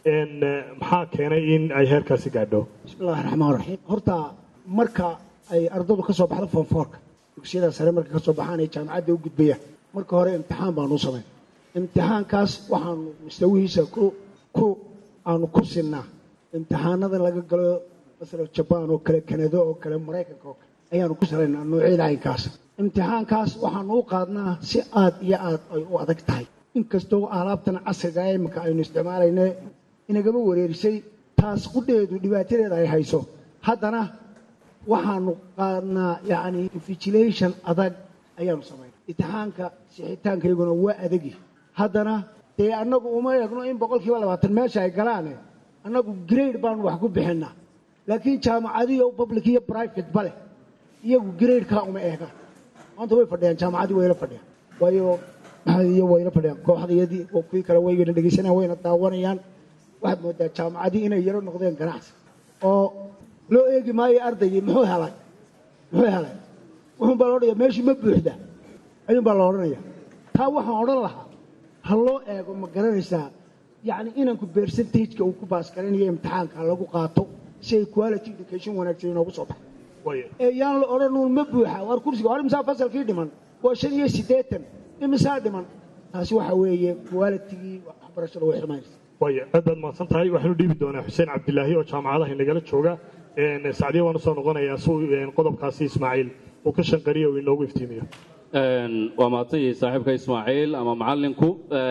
maxaa keenay in ay heerkaasi gaadho
bismillahi raxmaan raxiim horta marka ay ardaydu ka soo baxdo foonfoorka dugsiyada sare marka ka soo baxaan ay jaamacadda u gudbayaan marka hore imtixaan baanu u samayn imtixaankaas waxaanu mustawihiisa ku ku aanu ku sinnaa imtixaanada laga galo masala jabaan oo kale kanado oo kale maraykanka oo kale ayaanu ku salaynaa noocyada caynkaas imtixaankaas waxaanu u qaadnaa si aad iyo aad ay u adag tahay inkastoo alaabtan casriga imika aynu isticmaalayne inagama wareerisay taas qudheedu dhibaatadeeda ay hayso haddana waxaanu qaadnaa yacni invigilation adag ayaanu samaynaa imtixaanka sixitaankayguna waa adagi haddana dee annagu uma eegno in boqolkiiba labaatan meesha ay galaane annagu grade baanu wax ku bixinnaa laakiin jaamacadiyo public iyo private ba leh iyagu gradekaa uma eegaan maanta way fadhiyaan jaamacadii wayla fadhiyaan waayo iyo wayla fadhiyaan kooxdayadii oo kuwii kale waygana dhegaysanayaan wayna daawanayaan waxaad moodaa jaamacadii inay yaro noqdeen ganacsi oo loo eegi maayo ardaygii muxuu helay muxuu helay wuxuun baa la odhanaya meeshii ma buuxda ayuun baa la odhanaya taa waxaan odhan lahaa ha loo eego ma garanaysaa yacni inanku percentageka uu ku baasgaranayo imtixaanka lagu qaato si ay quality education wanaagsan inoogu soo baxo ee yaan la odhanuun ma buuxa waar kursiga hore imisaa fasalkii dhiman waa shan iyo siddeetan imisaa dhiman taasi waxa weeye qualitigii waxbarashada way xumaynaysa
waaya aad baad mahadsan tahay waxaanu dhiibi doonaa xuseen cabdilaahi oo jaamacadaha inagala jooga sacdiya waan usoo noqonayaa si qodobkaasi ismaaciil uu ka shanqariya uu inoogu iftiimiyo
waa mahadsan yihiin saaxiibka ismaaciil ama macallinku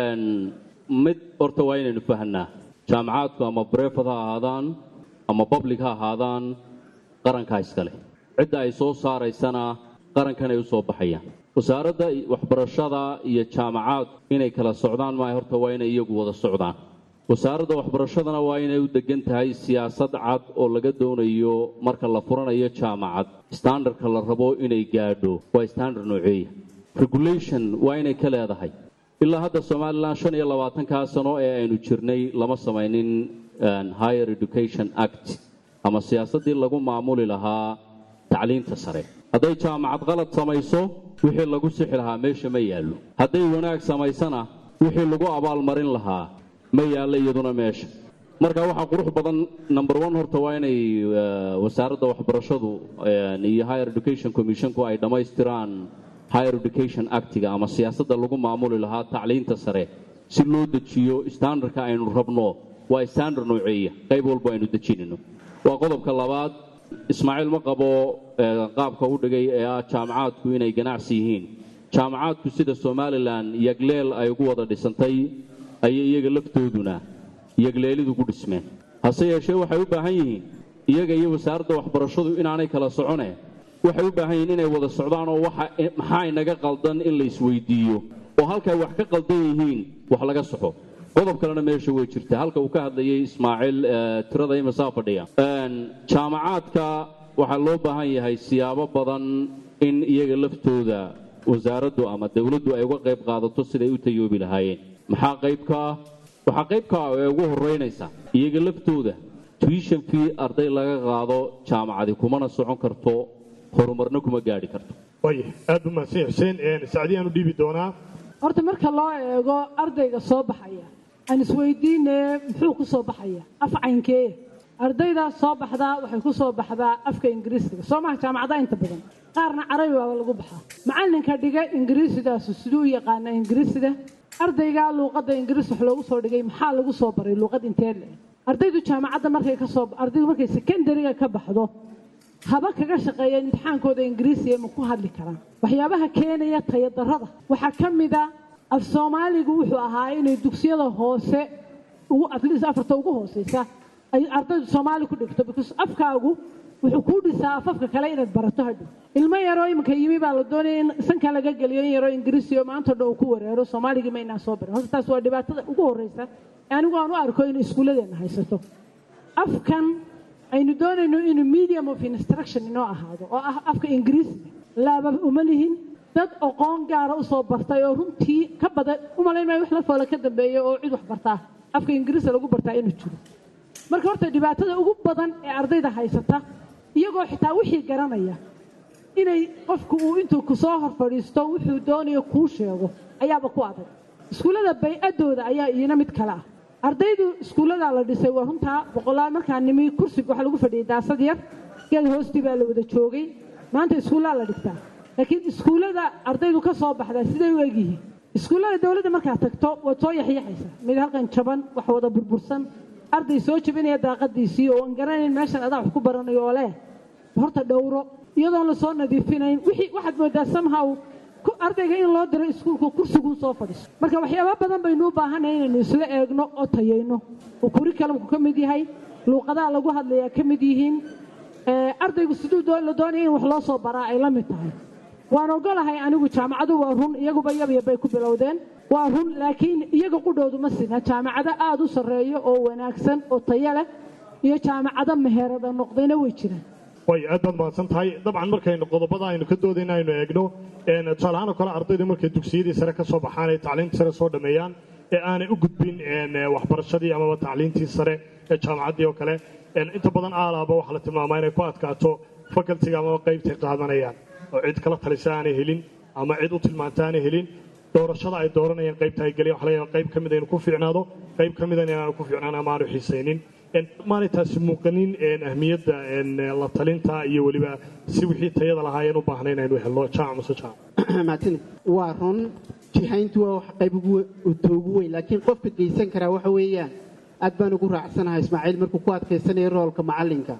mid horta waa inaynu fahanaa jaamacaadku ama brefad ha ahaadaan ama public ha ahaadaan qarankaa iskale cidda ay soo saaraysana qarankanay u soo baxayaan wasaaradda waxbarashada iyo jaamacaad inay kala socdaan maaha horta waa inay iyagu wada socdaan wasaaradda waxbarashadana waa inay u degan tahay siyaasad cad oo laga doonayo marka la furanayo jaamacad standardka la rabo inay gaadho waa standard nooceeya regulation waa inay ka leedahay ilaa hadda somalilan shan iyo labaatankaa sano ee aynu jirnay lama samaynin higher education act ama siyaasaddii lagu maamuli lahaa tacliinta sare hadday jaamacad qalad samayso wixii lagu sixi lahaa meesha ma yaallo hadday wanaag samaysana wixii lagu abaalmarin lahaa ma yaallo iyaduna meesha marka waxaa qurux badan number one horta waa inay wasaaradda waxbarashadu iyo higher education commissionku ay dhammaystiraan higher education actiga ama siyaasadda lagu maamuli lahaa tacliinta sare si loo dejiyo standardka aynu rabno waa standard nooceeya qayb walba aynu dejinayno waa qodobka labaad ismaaciil ma qabo qaabka u dhigay ee ah jaamacaadku inay ganacsi yihiin jaamacaadku sida somalilan yagleel ay ugu wada dhisantay ayay iyaga laftooduna yagleelidu ku dhismeen hase yeeshee waxay u baahan yihiin iyaga iyo wasaaradda waxbarashadu inaanay kala socone waxay u baahan yihiin inay wada socdaan oo maxaa inaga qaldan in la isweydiiyo oo halkay wax ka qaldan yihiin wax laga soxo qodob kalena meesha way jirta halka uu ka hadlayay ismaaciil tirada imasaa fadhiya jaamacaadka waxaa loo baahan yahay siyaabo badan in iyaga laftooda wasaaraddu ama dowladdu ay uga qayb qaadato siday u tayoobi lahaayeen maxaa qayb ka ah waxaa qayb ka ah ee ugu horeynaysa iyaga laftooda tuition fee arday laga qaado jaamacadi kumana socon karto horumarna kuma gaadhi karto
waaya aad buu mahadsan xuseen sacdiyaan u dhiibi doonaa
horta marka loo eego ardayga soo baxaya aan isweydiine muxuu ku soo baxaya af caynkee ardaydaas soo baxdaa waxay ku soo baxdaa afka ingiriisiga soo maha jaamacadaha inta badan qaarna carabi baaba lagu baxaa macallinka dhiga ingiriisidaasu siduu u yaqaana ingiriisiga ardaygaa luuqadda ingiriis wax loogu soo dhigay maxaa lagu soo baray luuqad intee le ardaydu jaamacadda markay ka soo ardaydu markay secondariga ka baxdo haba kaga shaqeeya imtixaankooda ingiriisiga ma ku hadli karaan waxyaabaha keenaya tayadarrada waxaa ka mid a af soomaaligu wuxuu ahaa inay dugsiyada hoose ugu atleast afarta ugu hooseysa ay ardaydu soomaali ku dhigto because afkaagu wuxuu kuu dhisaa afafka kale inaad barato hadhow ilmo yaroo iminka yimi baa la doonaya in sanka laga geliyo in yaroo ingiriisi oo maanta dhan uu ku wareero soomaaligii ma inaan soo barin horta taas waa dhibaatada ugu horreysa anigu aan u arko in iskuulladeena haysato afkan aynu doonayno inuu medium of instruction inoo ahaado oo ah afka ingiriisiga laaba uma lihin dad aqoon gaara usoo bartay oo runtii ka badan umalayn maayo wax la foola ka dambeeya oo cid wax bartaa afka ingiriisa lagu bartaa inuu jiro marka horta dhibaatada ugu badan ee ardayda haysata iyagoo xitaa wixii garanaya inay qofku uu intuu kusoo hor fadhiisto wuxuu doonayo kuu sheego ayaaba ku adag iskuullada bay-adooda ayaa iyana mid kale ah ardaydu iskuulladaa la dhisay waa runtaa boqolaal markaa nimi kursiga waxaa lagu fadhiyay daasad yar geed hoostii baa la wada joogay maanta iskuullaa la dhigtaa laakiin iskuullada ardaydu ka soo baxdaa siday u egyihiin iskuullada dowladda markaad tagto waad soo yaxyaxaysaa mid halkan jaban wax wada burbursan arday soo jabinaya daaqadiisii oo aan garanayn meeshan adaa wax ku baranayo oo leh horta dhowro iyadoon la soo nadiifinayn wixii waxaad moodaa somehow ardayga in loo diro iskuulka kursiguu soo fadhiiso marka waxyaaba badan baynu u baahanay inaynu isla eegno oo tayayno oo curriculumku ka mid yahay luuqadaha lagu hadlayaa ka mid yihiin ardaygu siduu la doonaya in wax loo soo baraa ay la mid tahay waan ogolahay anigu jaamacadu waa run iyaguba yabyabay ku bilowdeen waa run laakiin iyaga qudhoodu ma sina jaamacado aada u sarreeyo oo wanaagsan oo tayo leh iyo jaamacado meherada noqdayna way jiraan
way aad baad mahadsan tahay dabcan markaynu qodobada aynu ka doodayna aynu eegno tusaale ahaan oo kale ardaydu markay dugsiyadii sare ka soo baxaan ay tacliintii sare soo dhammeeyaan ee aanay u gudbin waxbarashadii amaba tacliintii sare ee jaamacaddii oo kale inta badan aalaaba waxaa la tilmaamaa inay ku adkaato facultiga amaba qaybtay qaadanayaan oo cid kala talisa aanay helin ama cid u tilmaanta aanay helin doorashada ay dooranayaan qaybta ay geliyaan waxa laga yaabaa qayb ka mid inuu ku fiicnaado qayb ka midana inaanu ku fiicnaan ama aanu xiisaynin maanay taasi muuqanin ahmiyadda la talinta iyo weliba si wixii tayada lahaayeen u baahnayn aynu helno jaamac mase jaamac
mahadsanid waa run jihayntu waa wax qayb ugu weyn laakiin qofka geysan karaa waxa weeyaan aad baan ugu raacsanahay ismaaciil markuu ku adkaysanayo roolka macallinka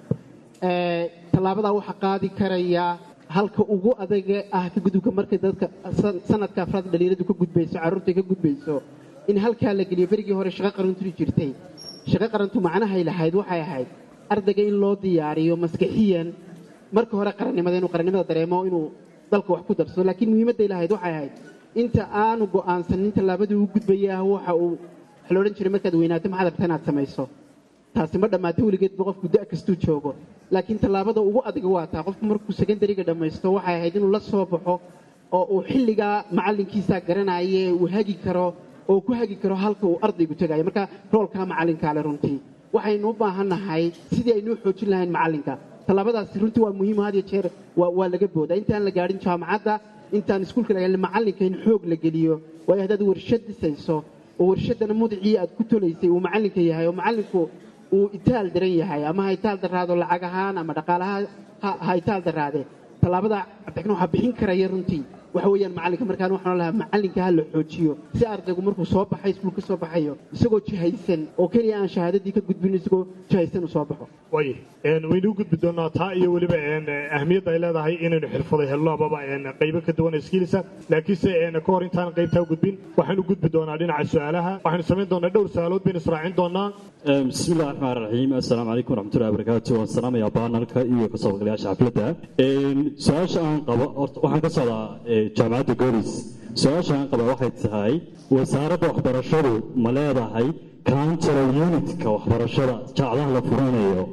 tallaabadaa waxaa qaadi karayaa halka ugu adaga ah ka gudubka markay dadka sanadka afraad dhalinyaradu ka gudbayso carruurtay ka gudbayso in halkaa la geliyo berigii hore shaqo qarantu jirtay shaqo qarantu macnahay lahayd waxay ahayd ardayga in loo diyaariyo maskaxiyan marka hore qarannimada inuu qarannimada dareemo inuu dalka wax ku darsado laakiin muhiimadday lahayd waxay ahayd inta aanu go'aansanin tallaabadii uu gudbaya waxa uu waxa la odhan jiray markaad weynaato maxaad rabta inaad samayso taasi ma dhammaato weligeedba qofku da' kastuu joogo laakiin tallaabada ugu adag waa taa qofku markuu secondariga dhammaysto waxay ahayd inuu la soo baxo oo uu xilligaa macallinkiisaa garanaye uu hagi karo oo ku hagi karo halka uu ardaygu tegayo marka roolkaa macallinkaale runtii waxaynu u baahannahay sidii aynuu xoojin lahayn macallinka tallaabadaasi runtii waa muhiim had iyo jeer waa laga boodaa intaan la gaadhin jaamacadda intaan iskuulka laga macallinka in xoog la geliyo waayo haddaad warshad dhisayso oo warshaddana mudicii aad ku tolaysay uu macallinka yahay oo macallinku uu itaal daran yahay ama ha itaal daraado lacag ahaan ama dhaqaalaha ha itaal daraade tallaabada cabdixin waxaa bixin karaya runtii waxa weeyaan macallinka markaan waxaan lahaa macallinka ha la xoojiyo si ardaygu markuu soo baxay iskuul ka soo baxayo isagoo jihaysan oo keliya aan shahaadadii ka gudbin isagoo jihaysan uu soo baxo
way waynu u gudbi doonaa taa iyo weliba ahmiyadda ay leedahay inaynu xirfaday helno amaba qaybo ka duwan iskiilisa laakiinse ka hor intaan qaybtaa u gudbin waxaynu gudbi doonaa dhinaca su-aalaha waxaynu samayn doonaa dhowr su-aalood baynu israacin doonaa
bismi illahi raxmaan raxiim assalaamu calaykum waraxmatullahi wabarakaatu waan salaamayaa baanalka iyo kasoo qaybgalayaasha xafladda su-aasha aan qabo horta waxaan ka socdaa jaamacadda golis su-aasha aan qaba waxay tahay wasaaradda waxbarashadu ma leedahay counteral unitka waxbarashada jaacadaha la furanayo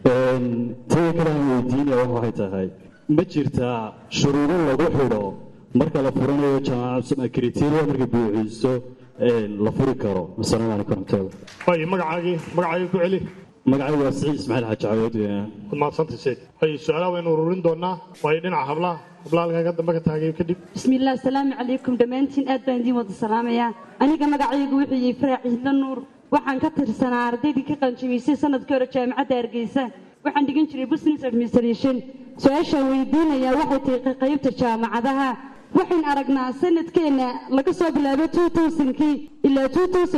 tada kale aan weydiinaya waxay tahay ma jirtaa shuruudo lagu xidho marka la furanayo jaamacad criteria markay buuxiso la furi karo asalaamu calaykum waraxmatullahi
way magacaagii magacaagii ku celi
magacaygu waa siciid ismaaciil xaaji cawood
waad mahadsantay sayd way su-aalaha waynu ururin doonaa waayo dhinaca hablaha hablaha halkaa dambe ka taagay kadib
bismillaah asalaamu calaykum dhammaantiin aad baan idiin wada salaamayaa aniga magacaygu wuxuu yahay faraac ciidla nuur waxaan ka tirsanaa ardaydii ka qanjamiysay sanadkii hore jaamacadda hargeysa waxaan dhigan jiray business administration su-aashaan weydiinayaa waxay tahay qaybta jaamacadaha waxayn aragnaa sanadkeenna laga soo bilaabo kii ilaa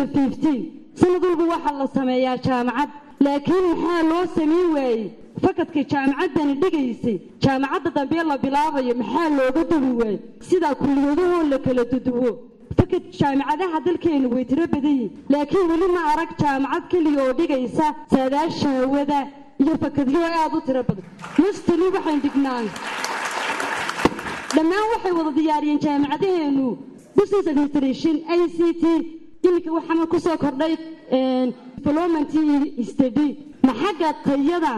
sanad walba waxaa la sameeyaa jaamacad laakiin maxaa loo samayn waayey fakadka jaamacaddani dhigaysay jaamacadda dambe la bilaabayo maxaa looga duwi waayey sidaa kulliyadahoo la kala duduwo fakad jaamacadaha dalkeenu way tiro badan yihin laakiin weli ma arag jaamacad keliya oo dhigaysa saadaasha hawada iyo fakadyo aad u tiro badan mustali waxayn dhignaa dhammaan waxay wada diyaariyeen jaamacadaheenu business administration i c t iminka waxaana kusoo kordhay development study ma xagga tayada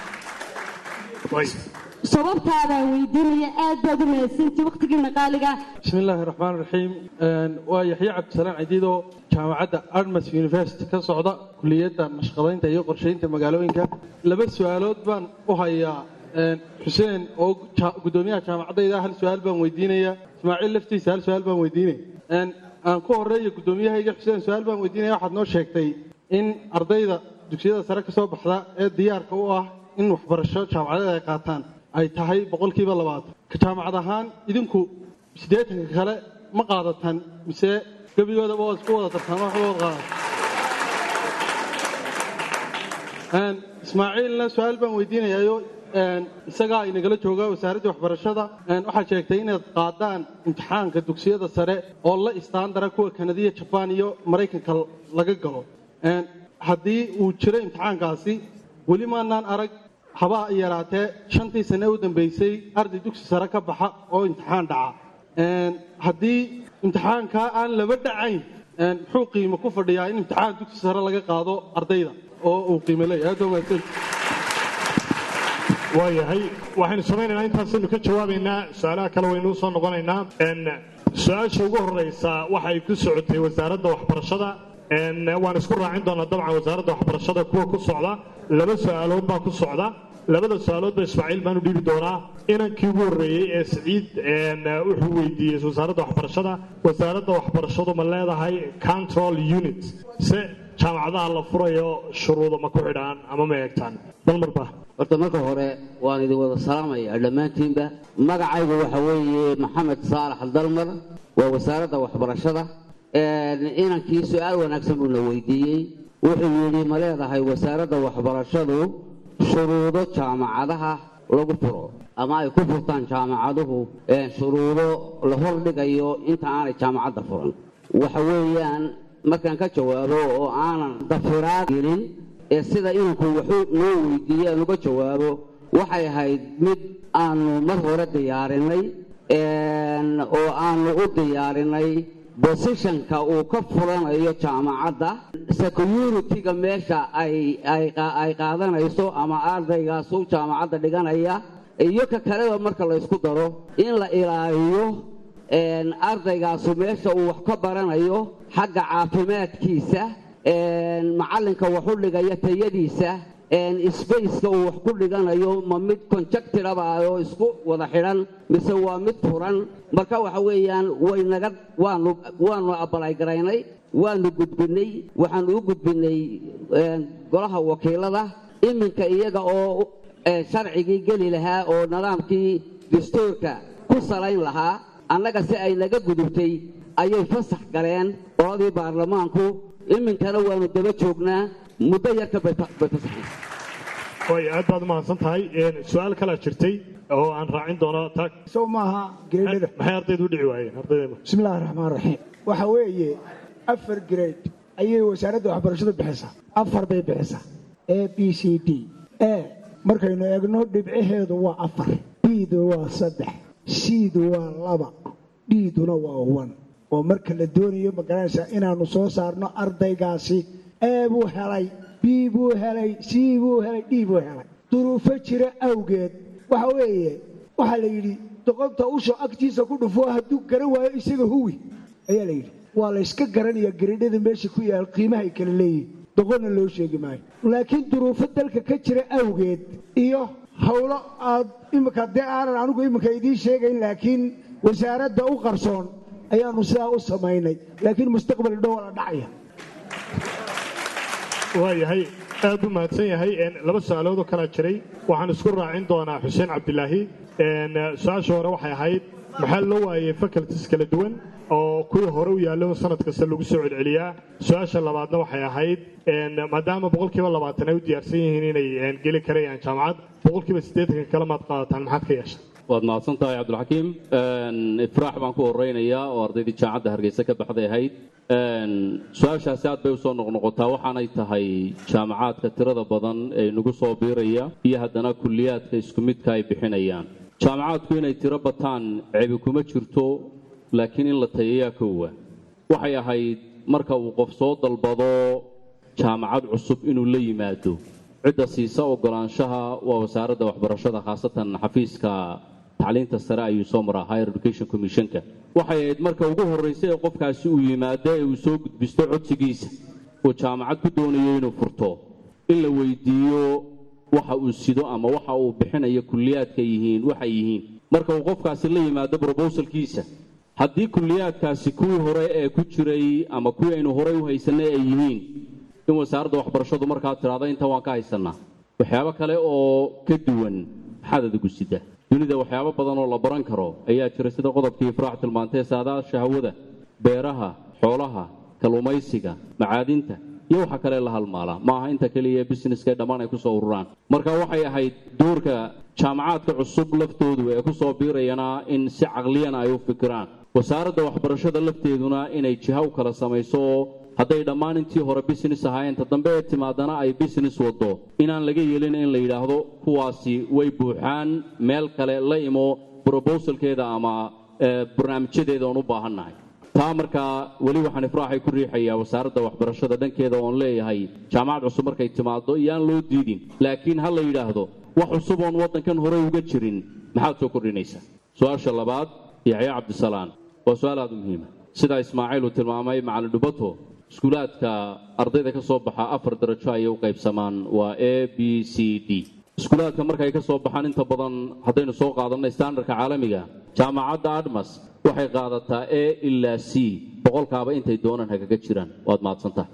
sababtaadaan weydiinaya aad baad u mahadsantii wakhtigiina qaaliga
بسم الله الرحمن الرحيم ويحيى عبد السلام عديدو جامعة أرمس يونيفرسيتي كصعدة كلية نشقضين تيو قرشين تمقالوينك لبس سؤالات بان وهيا حسين أو قدوميها جامعة إذا هل سؤال بان ويدينيا إسماعيل لفتي سأل سؤال بان ويديني أن أن كو هرية قدوميها يجي حسين سؤال بان ويدينيا واحد نو شيكتي إن أرضيدا دكسيدا سرك سو بحدا ee diyaarka u ah in waxbarasho jaamacadaha ay qaataan ay tahay boqolkiiba labaatan ka jaamacad ahaan idinku siddeetanka kale ma qaadataan mise gebigoodaba waa isku wada tartaan waxba wada qaadatan ismaaciilna su-aal baan weydiinayaayo isagaa inagala jooga wasaaradda waxbarashada waxaad sheegtay inaad qaadaan imtixaanka dugsiyada sare oo la istaandara kuwa kanadiya jabaan iyo maraykanka laga galo haddii uu jiro imtixaankaasi weli maanaan arag haba yaraatee shantii sane u dambeysay arday dugsi sare ka baxa oo imtixaan dhaca haddii imtixaankaa aan laba dhacayn muxuu qiimo ku fadhiyaa in imtixaan dugsi sare laga qaado ardayda oo uu qiimo leeyahay aad baa mahadsan
waayahay waxaynu samaynaynaa intaasaynu ka jawaabaynaa su-aalaha kale waynu usoo noqonaynaa su-aasha ugu horeysa waxay ku socotay wasaaradda waxbarashada waan isku raacin doonaa dabcan wasaaradda waxbarashada kuwa ku socda laba su-aalood baa ku socda labada su-aaloodba ismaaciil baan u dhiibi doonaa inankii ugu horreeyey ee siciid wuxuu weydiiyey wasaaradda waxbarashada wasaaradda waxbarashadu ma leedahay control unit se jaamacadaha la furayo shuruudo ma ku xidhaan ama ma eegtaan dalmarba
horta marka hore waan idin wada salaamayaa dhammaantiinba magacaygu waxa weeye maxamed saalax dalmar waa wasaaradda waxbarashada inankii su-aal wanaagsan buuna weydiiyey wuxuu yidhi ma leedahay wasaaradda waxbarashadu shuruudo jaamacadaha lagu furo ama ay ku furtaan jaamacaduhu shuruudo la hordhigayo inta aanay jaamacadda furan waxa weeyaan markaan ka jawaabo oo aanan dafiraad gelin ee sida inanku wuxuu noo weydiiyey aan uga jawaabo waxay ahayd mid aanu mar hore diyaarinay oo aanu u diyaarinay bosishanka uu ka furanayo jaamacadda security-ga meesha ay qaadanayso ama ardaygaasu jaamacadda dhiganaya iyo ka kaleba marka la ysku daro in la ilaaliyo ardaygaasu meesha uu wax ka baranayo xagga caafimaadkiisa macallinka wax u dhigaya tayadiisa sbaceka uu wax ku dhiganayo ma mid conjectiraba oo isku wada xidhan mise waa mid furan marka waxa weeyaan waynaga waanu waanu abalaygaraynay waanu gudbinay waxaanu u gudbinay golaha wakiilada iminka iyaga oo sharcigii geli lahaa oo nidaamkii dastuurka ku salayn lahaa annaga si ay naga gudubtay ayay fasax galeen qoladii baarlamaanku iminkana waanu daba joognaa muddo yarka bay fasaxeen
way aad baad u mahadsan tahay su-aal kalaa jirtay oo aan raacin doono
sow maaha gereedhada
maxay ardaydu u dhici waayeen ardayda
bismillahi raxmaan raxiim waxa weeye afar grade ayay wasaaradda waxbarashadu bixisaa afar bay bixisaa a b c d a markaynu eegno dhibcaheedu waa afar b-du waa saddex c-du waa laba d-duna waa wan oo marka la doonayo magaranaysaa inaannu soo saarno ardaygaasi a buu helay b buu helay c buu helay d buu helay duruufo jira awgeed waxa weeye waxaa la yidhi doqonta usha agtiisa ku dhufo hadduu garan waayo isaga huwi ayaa la yidhi waa la yska garanayaa garadhada meesha ku yaal qiimahay kala leeyihin doqonna loo sheegi maayo laakiin duruufo dalka ka jira awgeed iyo howlo aad iminka dee aanan anigu iminka idiin sheegayn laakiin wasaaradda u qarsoon ayaanu sidaa u samaynay laakiin mustaqbal dhow la dhacaya
waayahay aad u mahadsan yahay laba su-aalood oo kalaa jiray waxaan isku raacin doonaa xuseen cabdilaahi su-aasha hore waxay ahayd maxaa loo waayey faculties kala duwan oo kuwii hore u yaallo sanad kasta lagu soo celceliyaa su-aasha labaadna waxay ahayd maadaama boqolkiiba labaatan ay u diyaarsan yihiin inay geli karayaan jaamacad boqolkiiba siddeetanka kale maad qaadataan maxaad ka yeesha
waad mahadsan tahay cabdulxakiim ifraax baan ku horeynayaa oo ardaydii jaamacadda hargeysa ka baxday ahayd su-aashaasi aad bay usoo noqnoqotaa waxaanay tahay jaamacaadka tirada badan ee nagu soo biiraya iyo haddana kulliyaadka isku midka ay bixinayaan jaamacaadku inay tiro bataan cebi kuma jirto laakiin in la tayayaa koowa waxay ahayd marka uu qof soo dalbado jaamacad cusub inuu la yimaado cidda siisa ogolaanshaha waa wasaaradda waxbarashada khaasatan xafiiska tacliinta sare ayuu soo maraa higher education commissionka waxay ahayd marka ugu horraysa ee qofkaasi uu yimaado ee uu soo gudbisto codsigiisa uu jaamacad ku doonayo inuu furto in la weydiiyo waxa uu sido ama waxa uu bixinayo kulliyaadka yihiin waxay yihiin marka uu qofkaasi la yimaado brobosalkiisa haddii kulliyaadkaasi kuwii hore ee ku jiray ama kuwii aynu horey u haysanay ay yihiin in wasaaradda waxbarashadu markaa tidhaahdo inta waan ka haysanaa waxyaabo kale oo ka duwan maxaad adigu sida dunida waxyaabo badan oo la baran karo ayaa jira sida qodobkii ifraax tilmaantay saadaasha hawada beeraha xoolaha kalluumaysiga macaadinta iyo waxa kale la halmaala ma aha inta keliya ee busineska ee dhammaan ay kusoo ururaan marka waxay ahayd doorka jaamacaadka cusub laftoodu ee kusoo biirayana in si caqliyana ay u fikiraan wasaaradda waxbarashada lafteeduna inay jiha u kala samayso oo hadday dhammaan intii hore business ahaayeen ta dambe ee timaadana ay business wado inaan laga yeelin in la yidhaahdo kuwaasi way buuxaan meel kale la imo brobosalkeeda ama barnaamijyadeeda oon u baahannahay taa markaa weli waxaan ifraaxay ku riixayaa wasaaradda waxbarashada dhankeeda oon leeyahay jaamacad cusub markay timaado iyaan loo diidin laakiin ha la yidhaahdo wax cusub oon waddankan horey uga jirin maxaad soo kordhinaysaa su-aasha labaad yaxya cabdisalaan waa su-aal aada u muhiima sidaa ismaaciil uu tilmaamay macalin dhubato iskuulaadka ardayda ka soo baxa afar darajo ayay u qaybsamaan waa a b c d iskuulaadka markay ka soo baxaan inta badan haddaynu soo qaadanay standardka caalamiga jaamacadda admas waxay qaadataa a ilaa c boqolkaaba intay doonaan hagaga jiraan waad mahadsantaha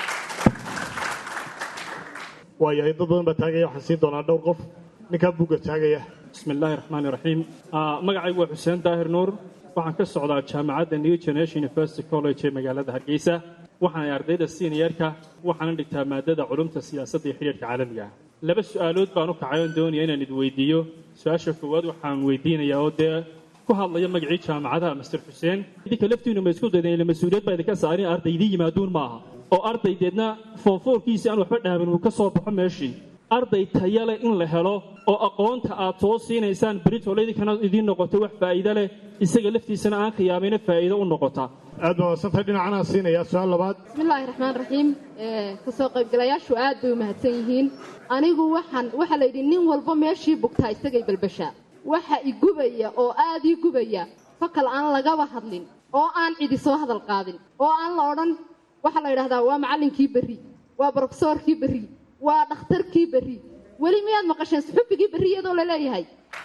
waayahay dad badan baa taagaya waxaan siin doonaa dhowr qof ninkaa buugga taagaya
bismi illaahi raxmaani raxiim magacaygu waa xuseen daahir nuur waxaan ka socdaa jaamacadda new generation university college ee magaalada hargeysa waxaanay ardayda seniorka waxaana dhigtaa maadada culumta siyaasadda iyo xidhiirka caalamiga ah laba su-aalood baan u kacay oon doonaya inaan id weydiiyo su-aasha koowaad waxaan weydiinayaa oo dee ku hadlaya magacii jaamacadaha master xuseen idinka laftiinu ma isku daydeen ila mas-uuliyad baa idinka saarin ardaydii yimaaduun maaha oo ardaydeedna foonfoorkiisii aan waxba dhaaban uu ka soo baxo meeshii arday taya leh in la helo oo aqoonta aad soo siinaysaan beritole idinkana idiin noqoto wax faa'iido leh isaga laftiisana aan khiyaamayna faa'iido u noqota
aad baa wadsantahay dhinacanaa siinaya su-aal labaad
bismillaahi raxmaan raxiim kasoo qaybgalayaashu aad bay u mahadsan yihiin anigu waxaan waxaa la yidhi nin walba meeshii bugtaa isagay balbashaa waxa igubaya oo aad ii gubaya fakal aan lagaba hadlin oo aan cidi soo hadal qaadin oo aan la odhan waxaa la yidhahdaa waa macallinkii berri waa brofesoorkii berri waa dhakhtarkii berri weli miyaad maqasheen suxubigii berri iyadoo la leeyahay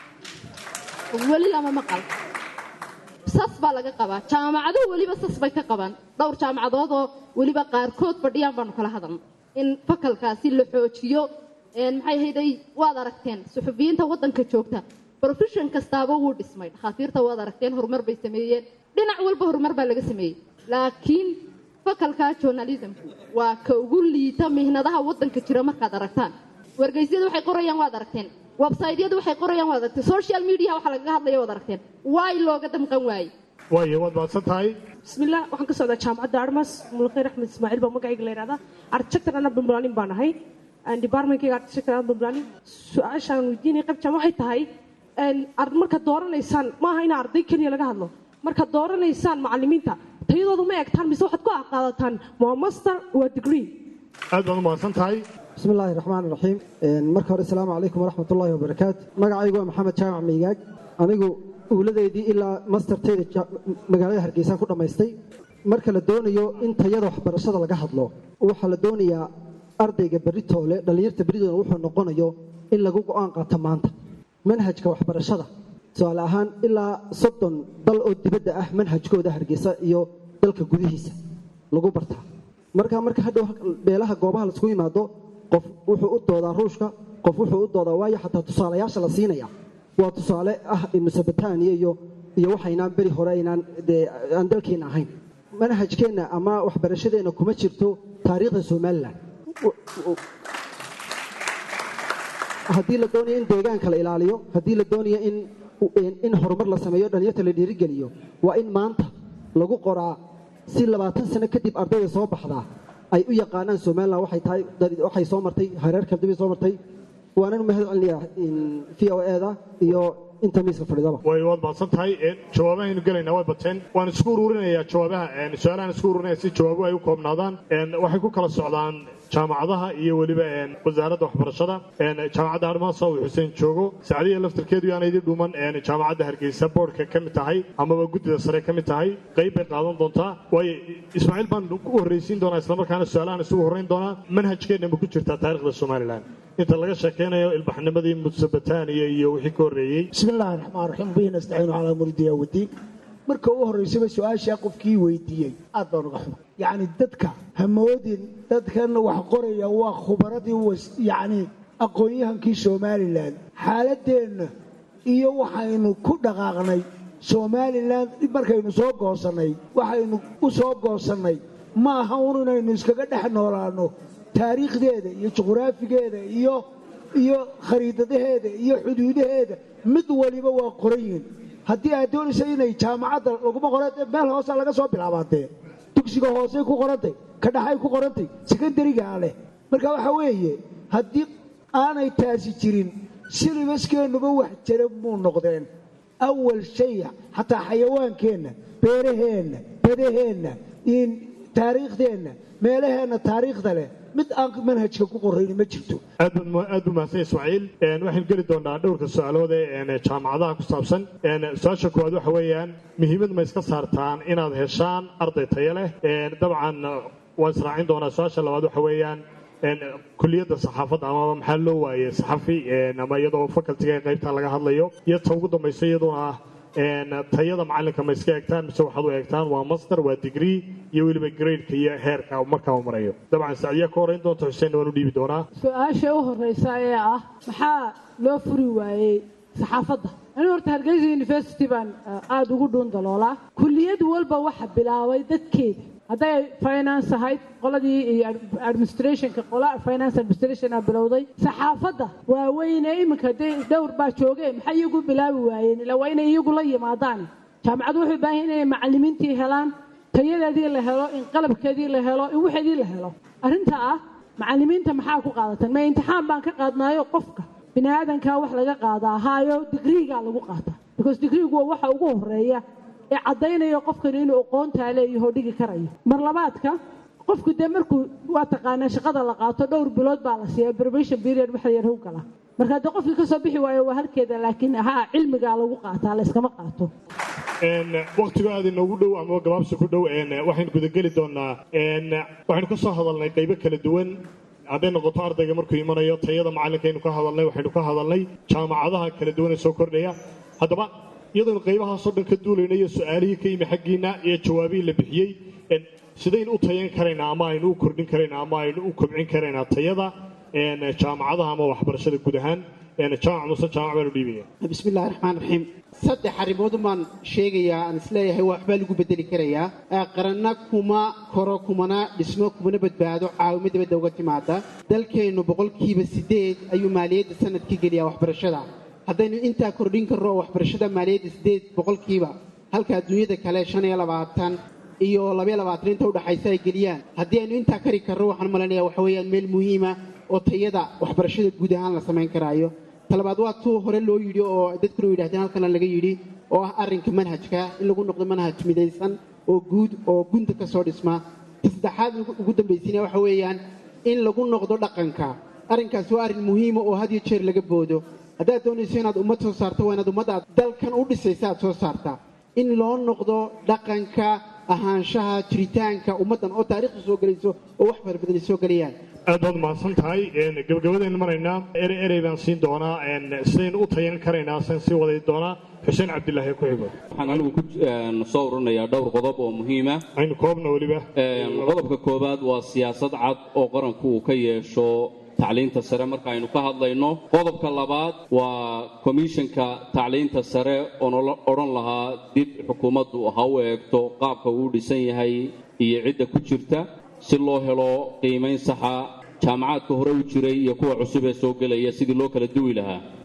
weli lama maqal sas baa laga qabaa jaamacaduhu weliba sas bay ka qabaan dhowr jaamacadood oo weliba qaarkood fadhiyaan baanu kala hadalna in fakalkaasi la xoojiyo maxay hayday waad aragteen suxufiyiinta waddanka joogta profession kastaaba wuu dhismay dhakhaatiirta waad aragteen horumar bay sameeyeen dhinac walba horumar baa laga sameeyey laakiin fakalka journalismku waa ka ugu liita mihnadaha waddanka jira markaad aragtaan wargeysyadu waxay qorayaan waad aragteen websaytyadu waxay qorayaan waad aragteen social media waxaa lagaga hadlaya waad aragteen waay looga damqan waaye
waayo waad mahadsan tahay
bismillah waxaan ka socdaa jaamacadda armas mulkhayr axmed ismaaciil baa magacayga la yidhahdaa architector ana bambalaanin baan ahay departmentkayga architector ana bambalaanin su-aashaan weydiinaya qaybjaan waxay tahay markaad dooranaysaan maaha in arday keliya laga hadlo markaad dooranaysaan macalimiinta tayadoodu ma egtaan mise waxaad ku qaadataan waa master waa degree
aad baad u mahadsan tahay
bismi illaahi raxmaan raxiim marka hore asalaamu calaykum waraxmat ullaahi wabarakaatu magacaygu waa maxamed jaamac meygaag anigu uuladeydii ilaa mastertayda magaalada hargeysa ku dhammaystay marka la doonayo in tayada waxbarashada laga hadlo waxaa la doonayaa ardayga beritoole dhallinyarta beritooda wuxuu noqonayo in lagu go'aan qaato maanta manhajka waxbarashada tusaale ahaan ilaa soddon dal oo dibadda ah manhajkooda hargeysa iyo dalka gudihiisa lagu bartaa marka marka hadhow beelaha goobaha laisku yimaado qof wuxuu u doodaa ruushka qof wuxuu u doodaa waayo xataa tusaalayaasha la siinaya waa tusaale ah mesobotania iyo iyo waxaynaan beri hore aynaan dee aan dalkeenna ahayn manhajkeenna ama waxbarashadeenna kuma jirto taariikhda somalilan haddii la doonayo in deegaanka la ilaaliyo haddii la doonayo in in horumar la sameeyo dhalinyarta la dhiirigeliyo waa in maanta lagu qoraa si labaatan sano kadib ardayda soo baxdaa ay u yaqaanaan somalilan waxay tahay waxay soo martay hareer kaldibay soo martay waanan u mahad celinayaa v o eda iyo inta miiska fadhidaba
way waad mahadsan tahay jawaabahaynu gelaynaa way bateen waan isku ururinayaa jawaabaha su-aalahan isku ururinaya si jawaabuhu ay u koobnaadaan waxay ku kala socdaan jaamacadaha iyo weliba wasaaradda waxbarashada jaamacadda armaasa uu xuseen joogo sacdiya laftarkeedu yaana idin dhuman jaamacadda hargeysa boodhka ka mid tahay amaba guddida sare ka mid tahay qayb bay qaadan doontaa waayo ismaaciil baan ku horreysiin doonaa islamarkaana su-aalahan isugu horreyn doonaa manhajkeenna ma ku jirtaa taarikhda somalilan inta laga sheekeynayo ilbaxnimadii mudsabataaniya iyo wixii ka horreeyey
bismi illaahi raxmaan raxiim bihi nastaciinu calaa muridiya wadiin marka u horraysaba su-aashaa qofkii weydiiyey aad baan uga xuma yacni dadka hamoodin dadkan wax qoraya waa khubaradii yacni aqoon-yahankii somalilan xaaladeenna iyo waxaynu ku dhaqaaqnay somalilan markaynu soo goosannay waxaynu u soo goosannay ma aha un inaynu iskaga dhex noolaanno taariikhdeeda iyo juqraafigeeda iyo iyo khariidadaheeda iyo xuduudaheeda mid waliba waa qoran yihin haddii aad doonaysa inay jaamacadda laguma qoran meel hoose laga soo bilaabaadee dugsiga hoosey ku qorantay ka dhaxay ku qorantay sekondarigaa leh marka waxaa weeye haddii aanay taasi jirin silibaskeennaba wax jira muu noqdeen awal shay xataa xayawaankeenna beeraheenna badaheenna taariikhdeenna meelaheenna taariikhda leh mid aan manhajka ku qorayni ma jirto
aad buu mahadsan ismaaciil waxaynu geli doonaa dhowrka su-aalood ee jaamacadaha ku saabsan su-aasha koowaad waxa weeyaan muhiimad ma iska saartaan inaad heshaan arday tayo leh dabcan waan israacin doonaa su-aasha labaad waxa weeyaan kuliyadda saxaafadda amaba maxaa loo waayey saxafi ama iyadoo facultiga ee qaybta laga hadlayo iyo ta ugu dambaysa iyaduna ah tayada macalinka ma iska eegtaan mise waxaad u eegtaan waa master waa degree iyo weliba gradeka iyo heerka markaa uu marayo dabcan sacdiya ka horreyn doonta xuseen waan u dhiibi doonaa
su-aasha u horreysa ee ah maxaa loo furi waayey saxaafadda anigu horta hargeysa university baan aada ugu dhuun daloolaa kulliyad walba waxa bilaabay dadkeeda hadday finance ahayd qoladii iyo administrationka qola finance administration aa bilowday saxaafadda waaweyne iminka dee dhowr baa jooge maxay iyagu bilaabi waayeen ilaa waa inay iyagu la yimaadaan jaamacaddu waxay u baahan inay macallimiintii helaan tayadeedii la helo in qalabkeedii la helo in waxeedii la helo arrinta ah macallimiinta maxaa ku qaadatan ma imtixaan baan ka qaadnaayo qofka bini aadankaa wax laga qaadaa haayo digriigaa lagu qaataa because digriigu waa waxa ugu horeeya ee caddaynayo qofkan inuu aqoontaa leeyaho dhigi karayo mar labaadka qofku dee markuu waa taqaanaa shaqada la qaato dhowr bilood baa la siiya probation period waxa yar how gala marka haddii qofkii kasoo bixi waayo waa halkeeda laakiin haa cilmigaa lagu qaataa la iskama qaato
waktigo aad inoogu dhow ama gabaabsi ku dhow waxaynu gudageli doonaa waxaynu ka soo hadalnay qaybo kala duwan hadday noqoto ardayga markuu imanayo tayada macallinkaynu ka hadalnay waxaynu ka hadalnay jaamacadaha kala duwan ee soo kordhaya haddaba iyadoonu qaybahaasoo dhan ka duulayna iyo su-aalihii ka yimi xaggiinna iyo jawaabihii la bixiyey sidaynu u tayan karaynaa ama aynu u kordhin karaynaa ama aynu u kobcin karaynaa tayada jaamacadaha ama waxbarashada guud ahaan jaamac muse jaamac baanu dhiibaya
bismi illahi raxmaan raxiim saddex arrimood baan sheegayaa aan isleeyahay waxbaa lagu bedeli karayaa qaranna kuma koro kumana dhismo kumana badbaado caawimo dibadda uga timaada dalkeennu boqolkiiba siddeed ayuu maaliyadda sanadka geliyaa waxbarashada haddaynu intaa kordhin karno oo waxbarashada maaliyadda siddeed boqolkiiba halka adduunyada kale shan iyo labaatan iyo labaiyo labaatan inta udhaxaysa ay geliyaan haddii aynu intaa kari karno waxaan malanaya waxa weeyaan meel muhiima oo tayada waxbarashada guud ahaan la samayn karaayo talabaad waa tuu hore loo yidhi oo dadkuna u yidhahdeen halkana laga yidhi oo ah arrinka manhajka in lagu noqdo manhaj midaysan oo guud oo gunta ka soo dhisma ta saddexaad ugu dambaysiina waxa weeyaan in lagu noqdo dhaqanka arrinkaasi waa arrin muhiima oo had iyo jeer laga boodo haddaad doonayso inaad ummad soo saarto waa inaad ummadda aad dalkan u dhisaysa aad soo saartaa in loo noqdo dhaqanka ahaanshaha jiritaanka ummaddan oo taariikhda soo gelayso oo wax farabadan ay soo gelayaan
aad baad mahadsan tahay gabagabadaynu maraynaa ere erey baan siin doonaa sidaynu u tayan karaynaa san sii waday doonaa xuseen cabdilaahi ku xigo
waxaan anigu ku soo ururinayaa dhowr qodob oo muhiima
aynu koobna weliba
qodobka koowaad waa siyaasad cad oo qaranku uu ka yeesho tacliinta sare marka aynu ka hadlayno qodobka labaad waa komishanka tacliinta sare oon odhan lahaa dib xukuumaddu ha u eegto qaabka uu dhisan yahay iyo cidda ku jirta si loo helo qiimayn saxa jaamacaadka hore u jiray iyo kuwa cusub ee soo gelaya sidii loo kala duwi lahaa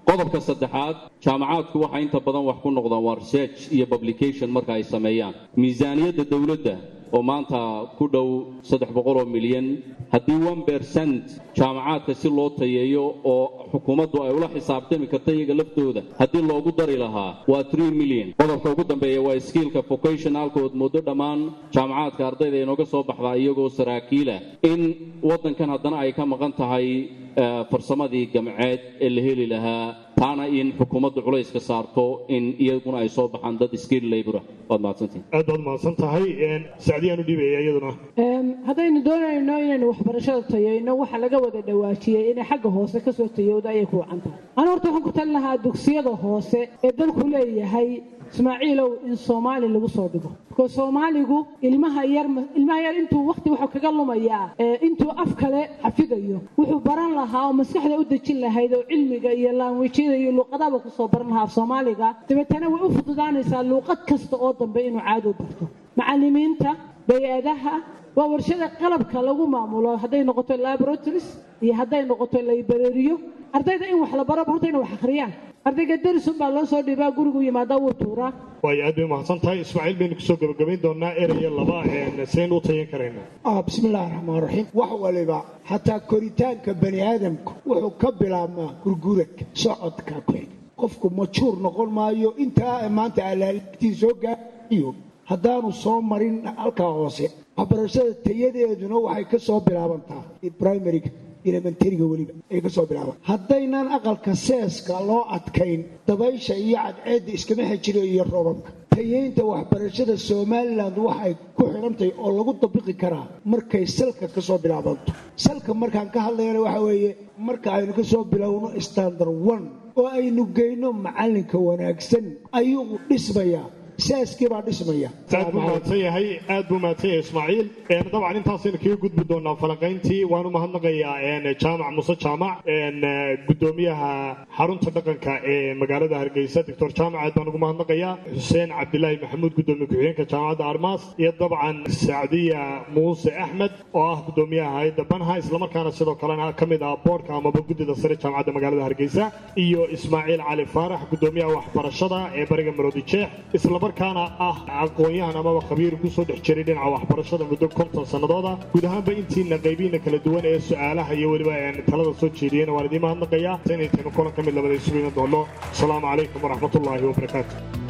qodobka saddexaad jaamacaadku waxay inta badan wax ku noqdaan waa research iyo publication marka ay sameeyaan miisaaniyadda dowladda oo maanta ku dhow saddex boqol oo milyan haddii one percent jaamacaadka si loo tayeeyo oo xukuumaddu ay ula xisaabtami karta iyaga laftooda haddii loogu dari lahaa waa three million qodobka ugu dambeeya waa skiilka vocationalka ood muddo dhammaan jaamacaadka ardayda inooga soo baxdaa iyagoo saraakiila in waddankan haddana ay ka maqan tahay farsamadii gamceed ee la heli lahaa taana in xukuumaddu culayska saarto in iyaguna ay soo baxaan dad skill labora waad mahadsantihin
aad baad mahadsan tahay sacdiyaan u dhiibaya iyaduna
haddaynu doonayno inaynu waxbarashada tayayno waxa laga wada dhawaajiyey inay xagga hoose kasoo tayowda ayay ku wacan tahay ana horta waxaan ku talin lahaa dugsiyada hoose ee dalku leeyahay ismaaciilow in soomaali lagu soo dhigo because soomaaligu ilmaha yar ilmaha yar intuu waqti wuxuu kaga lumayaa intuu af kale xafidayo wuxuu baran lahaa oo maskaxda u dejin lahayd oo cilmiga iyo laanwijyada iyo luuqadaba kusoo baran lahaa af soomaaliga dabeetana way u fududaanaysaa luuqad kasta oo dambe inuu caado barto macallimiinta bay-adaha waa warshada qalabka lagu maamulo hadday noqoto laboratories iyo hadday noqoto librariyo ardayda in wax la baro horta inay wax akhriyaan ardayga darisun baa loo soo dhibaa gurigu yimaada wuu tuuraa
waayo aad bay mahadsan tahay ismaaciil baynu kusoo gabagabayn doonaa eraya laba sidaynu u tayan karaynaa
bismi illaahi raxmaan raxiim wax waliba xataa koritaanka bani aadamku wuxuu ka bilaabmaa gurguradka socodka ku xig qofku majuur noqon maayo intaa maanta alaaligtii soo gaaiyo haddaanu soo marin halkaa hoose waxbarashada tayadeeduna waxay ka soo bilaabantaa primariga elementariga weliba ay ka soo bilaaban haddaynan aqalka seeska loo adkayn dabaysha iyo cadceedda iskama xejiro iyo roobabka tayeynta waxbarashada somalilan waxay ku xidhantahay oo lagu dabiqi karaa markay salka ka soo bilaabanto salka markaan ka hadlayana waxa weeye marka aynu ka soo bilowno standard one oo aynu geyno macallinka wanaagsan ayuu dhismayaa saaskii baa dhismaya
aad buu mahadsan yahay aad buu mahadsan yahay ismaaciil dabcan intaasaynu kaga gudbi doonaa falanqayntii waan u mahadnaqayaa jaamac muse jaamac gudoomiyaha xarunta dhaqanka ee magaalada hargeysa doctor jaamac aad baan ugu mahadnaqayaa xuseen cabdilaahi maxamuud gudoomiye ku-xigeenka jaamacadda armaas iyo dabcan sacdiya muuse axmed oo ah gudoomiyaha hay-adda banha islamarkaana sidoo kalena ka mid ah boorka amaba guddida sare jaamacadda magaalada hargeysa iyo ismaaciil cali faarax gudoomiyaha waxbarashada ee bariga maroodi jeex markaana ah aqoon-yahan amaba khabiir kusoo dhex jiray dhinaca waxbarashada muddo konton sannadooda guud ahaanba intiina qaybiina kala duwan ee su-aalaha iyo weliba talada soo jeediyeen waan idiin mahadnaqayaa inaytaynu kulan ka mid labada isugu iman doono asalaamu calaykum waraxmatullaahi wabarakaatu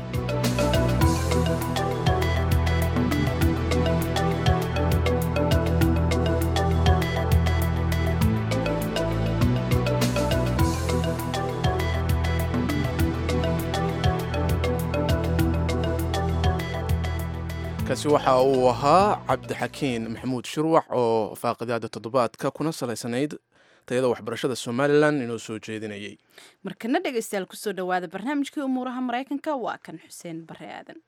kaasi waxa uu ahaa cabdixakiin maxamuud shirwax oo faaqidaada toddobaadka kuna salaysanayd tayada waxbarashada somalilan inoo soo jeedinayay
markana dhegaystayaal kusoo dhowaada barnaamijkii umuuraha maraykanka waa kan xuseen bare aadan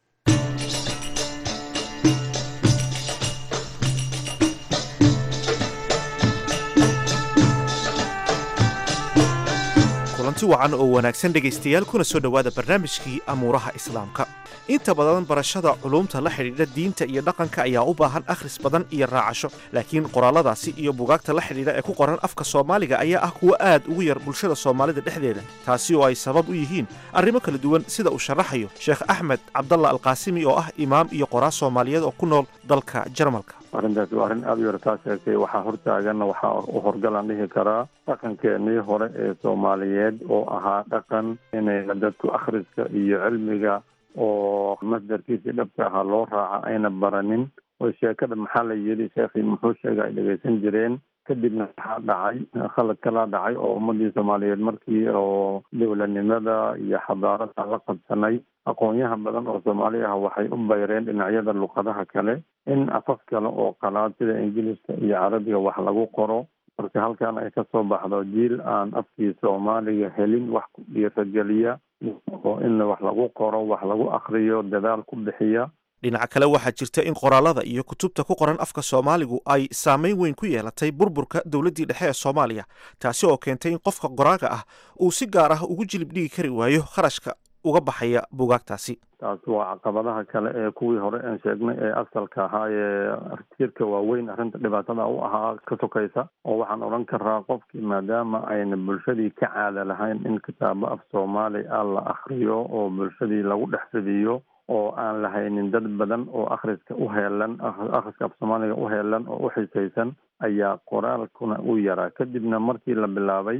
kulanti wacan oo wanaagsan dhegaystayaal kuna soo dhowaada barnaamijkii amuuraha islaamka inta badan barashada culuumta la xidhiidha diinta iyo dhaqanka ayaa u baahan akhris badan iyo raacasho laakiin qoraalladaasi iyo bugaagta la xidhiidha ee ku qoran afka soomaaliga ayaa ah kuwo aad ugu yar bulshada soomaalida dhexdeeda taasi oo ay sabab u yihiin arrimo kala duwan sida uu sharaxayo sheekh axmed cabdalla alqaasimi oo ah imaam iyo qoraa soomaaliyeed oo ku nool dalka jarmalka
arrintaasi waa arrin aada u yartaa sheegtay waxaa hortaaganna waxaa u horgalaan dhihi karaa dhaqankeenii hore ee soomaaliyeed oo ahaa dhaqan inayna dadku akhriska iyo cilmiga oo masdarkiisii dhabka ahaa loo raaca ayna baranin oo sheekada maxaa la yidhi sheekhii muxuu sheega ay dhegaysan jireen kadibna waxaa dhacay khalad kalaa dhacay oo ummadii soomaaliyeed markii oo dowladnimada iyo xadaarada la qabsanay aqoonyaha badan oo soomaali ah waxay u bayreen dhinacyada luqadaha kale in afaf kale oo qalaad sida ingiliiska iyo carabiga wax lagu qoro marka halkan ay ka soo baxdo jiil aan afkii soomaaliga helin wax ku dhiirageliya oo in wax lagu qoro wax lagu akriyo dadaal ku bixiya
dhinaca kale waxaa jirta in qoraalada iyo kutubta ku qoran afka soomaaligu ay saameyn weyn ku yeelatay burburka dowladdii dhexe ee soomaaliya taasi oo keentay in qofka qoraaga ah uu si gaar ah ugu jilib dhigi kari waayo kharashka uga baxaya bugaagtaasi
taas waa caqabadaha kale ee kuwii hore aan sheegnay ee asalka ahaa ee tiirka waaweyn arrinta dhibaatada u ahaa ka sokaysa oo waxaan odhan karaa qofkii maadaama ayna bulshadii ka caada lahayn in kitaabo af soomaali ah la akriyo oo bulshadii lagu dhex fidiyo oo aan lahaynin dad badan oo akhriska u heelan akhriska af soomaaliga u heelan oo u xisaysan ayaa qoraalkuna u yaraa kadibna markii la bilaabay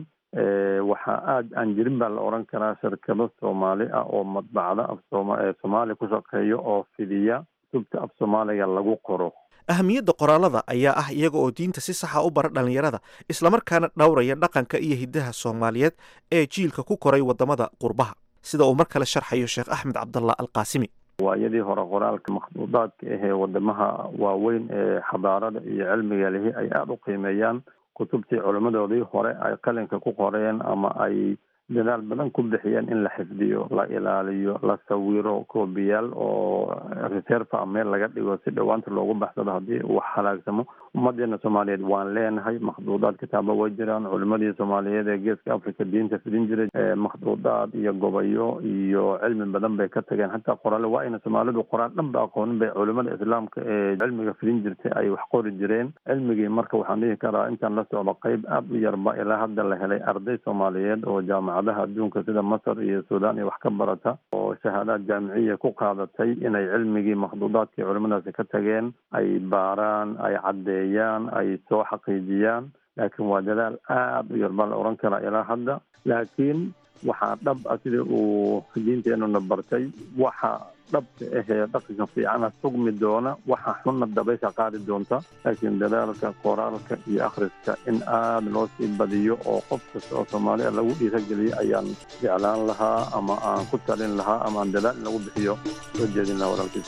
waxaa aada aan jirin baa la odhan karaa shirkado soomaali ah oo madbacda af sooma ee soomaaliya ku shaqeeya oo fidiya kutubta af soomaaliga lagu qoro
ahamiyadda qoraalada ayaa ah iyaga oo diinta si saxa u bara dhallinyarada islamarkaana dhowraya dhaqanka iyo hiddaha soomaaliyeed ee jiilka ku koray waddamada qurbaha sida uu mar kale sharxayo sheekh axmed cabdallah alqaasimi
waayadii hore qoraalka makhduudaadka ahee wadamaha waaweyn ee xadaarada iyo cilmiga lihi ay aada u qiimeeyaan kutubtii culimmadoodii hore ay qalinka ku qoreen ama ay dadaal badan ku bixiyeen in la xifdiyo la ilaaliyo la sawiro koobiyaal oo reserve a meel laga dhigo si dhowaanta loogu baxsado haddii uu halaagsamo ummadeena soomaaliyeed waan leenahay makhduudaad kitaabo way jiraan culimadii soomaaliyeed ee geeska africa diinta fidin jiray makhduudaad iyo gobayo iyo cilmi badan bay ka tageen hataa qoraale waa ayna soomaalidu qoraan dhan ba aqoonin bay culimada islaamka ee cilmiga fidin jirtay ay wax qori jireen cilmigii marka waxaan dhihi karaa intaan la socdo qeyb aada u yarba ilaa hadda la helay arday soomaaliyeed oo jaamacadaha adduunka sida masar iyo suudaan iyo wax ka barata oo shahaadaad jaamiciya ku qaadatay inay cilmigii makhduudaadkii culimadaasi ka tageen ay baaraan ay caddeeyaan ay soo xaqiijiyaan laakiin waa dadaal aada u yar baa la odhan karaa ilaa hadda laakiin waxaa dhab ah sida uu diinteenuna bartay waxa dhabka ahee dhaqanka fiicana sugmi doona waxa xunna dabaysha qaadi doonta laakiin dadaalka qoraalka iyo akhriska in aada loo sii badiyo oo qof kasta oo soomaaliya lagu dhiirageliyo ayaan jeclaan lahaa ama aan ku talin lahaa ama aan dadaal in lagu bixiyo soo jeedin lahaa walaalkiis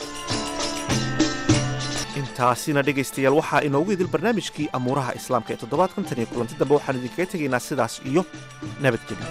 intaasina dhegaystayaal waxaa inoogu idil barnaamijkii amuuraha islaamka ee toddobaadkan tan iyo kulanti dambe waxaan idinkaga tegaynaa sidaas iyo nabadgelyo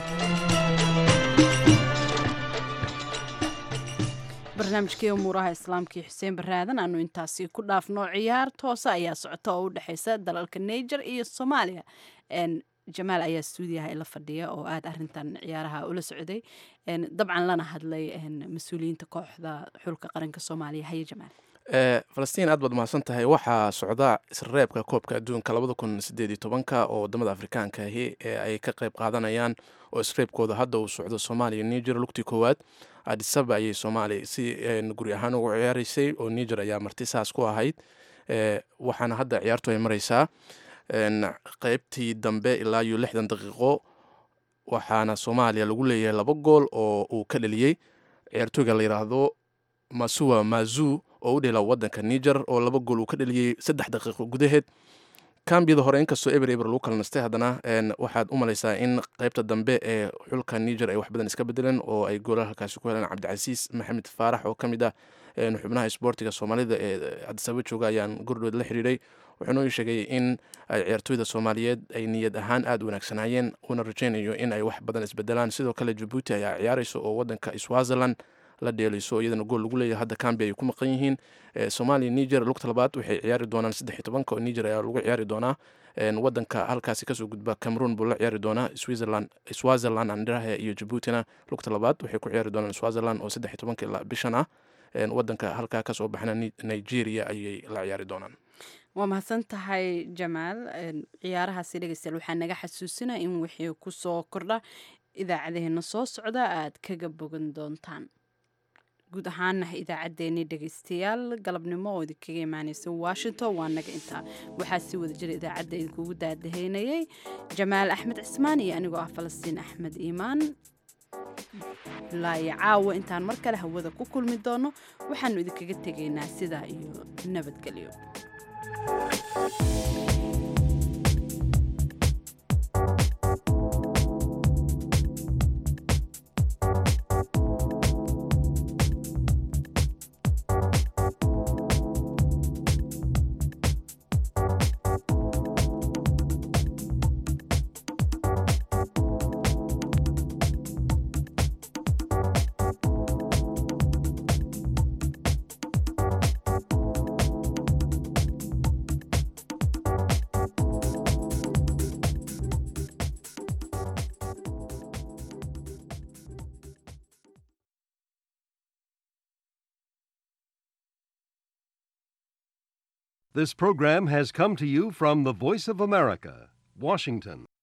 barnaamijkii umuuraha islaamkii xuseen baraadan aanu intaasi ku dhaafno ciyaar toosa ayaa socota oo u dhexeysa dalalka niger iyo soomaaliya jamaal ayaa stuudiyaha ila fadhiya oo aada arintan ciyaaraha ula socday dabcan lana hadlay mas-uuliyiinta kooxda xulka qaranka soomaaliya haye jamaal
falastiin aad baad mahadsan tahay waxaa socda isreebka koobka adduunka labada kun sideed iyo tobanka oo wadamada afrikaanka ahi ee ay ka qayb qaadanayaan oo isreebkooda hadda uu socdo soomaaliya niger lugtii koowaad adisaba ayay soomaaliya si guri ahaan ugu ciyaareysay oo niger ayaa marti saas ku ahayd waxaana hadda ciyaartu ay mareysaa qeybtii dambe ilaa iyo lixdan daqiiqo waxaana soomaaliya lagu leeyahay laba gool oo uu ka dhaliyey ciyaartooyga la yidhaahdo masuwa mazu oo u dhela wadanka niger oo laba gool uu ka dhaliyey saddex daqiiqo gudaheed kambiyada hore inkastoo eber eber lagu kala nastay haddana waxaad u malaysaa in qeybta dambe ee xulka niger ay wax badan iska bedeleen oo ay goola halkaasi ku heleen cabdicasiis maxamed faarax oo ka mid ah xubnaha isboortiga soomaalida ee adisaba jooga ayaan gordhood la xiriiray wuxuuna ii sheegay in ay ciyaartooyda soomaaliyeed ay niyad ahaan aada u wanaagsanaayeen uuna rajaynayo in ay wax badan isbedelaan sidoo kale jabuuti ayaa ciyaareysa oo wadanka swaziland la dheelayso iyadana gool lagu leeyahay hadda cambi ay ku maqan yihiin soomaaliya niger lugta labaad waxay ciyaari doonaan saddex iyo tobanka oo niger ayaa lagu ciyaari doonaa wadanka halkaasi kasoo gudba cameroon buu la ciyaari doonaa switzerland swaziland andirahe iyo jabuutina lugta labaad waxay ku ciyaari doonaan swaziland oo saddex iyo tobanka ilaa bishan ah wadanka halkaa kasoo baxna nigeria ayay la ciyaari doonaan
waa mahadsan tahay jamaal ciyaarahaasi dhegeystayaal waxaa naga xasuusinaa in wixii kusoo kordha idaacadeheena soo socda aad kaga bogan doontaan guud ahaana idaacaddeenii dhegaystayaal galabnimo oo idinkaga imaaneysa washington waa naga intaa waxaa sii wada jira idaacadda idinkugu daadaheynayay jamaal axmed cismaan iyo anigoo ah falastiin axmed iimaan ilaayo caawa intaan mar kale hawada ku kulmi doono waxaanu idinkaga tegaynaa sidaa iyo nabadgelyo
This program has come to you from the Voice of America, Washington.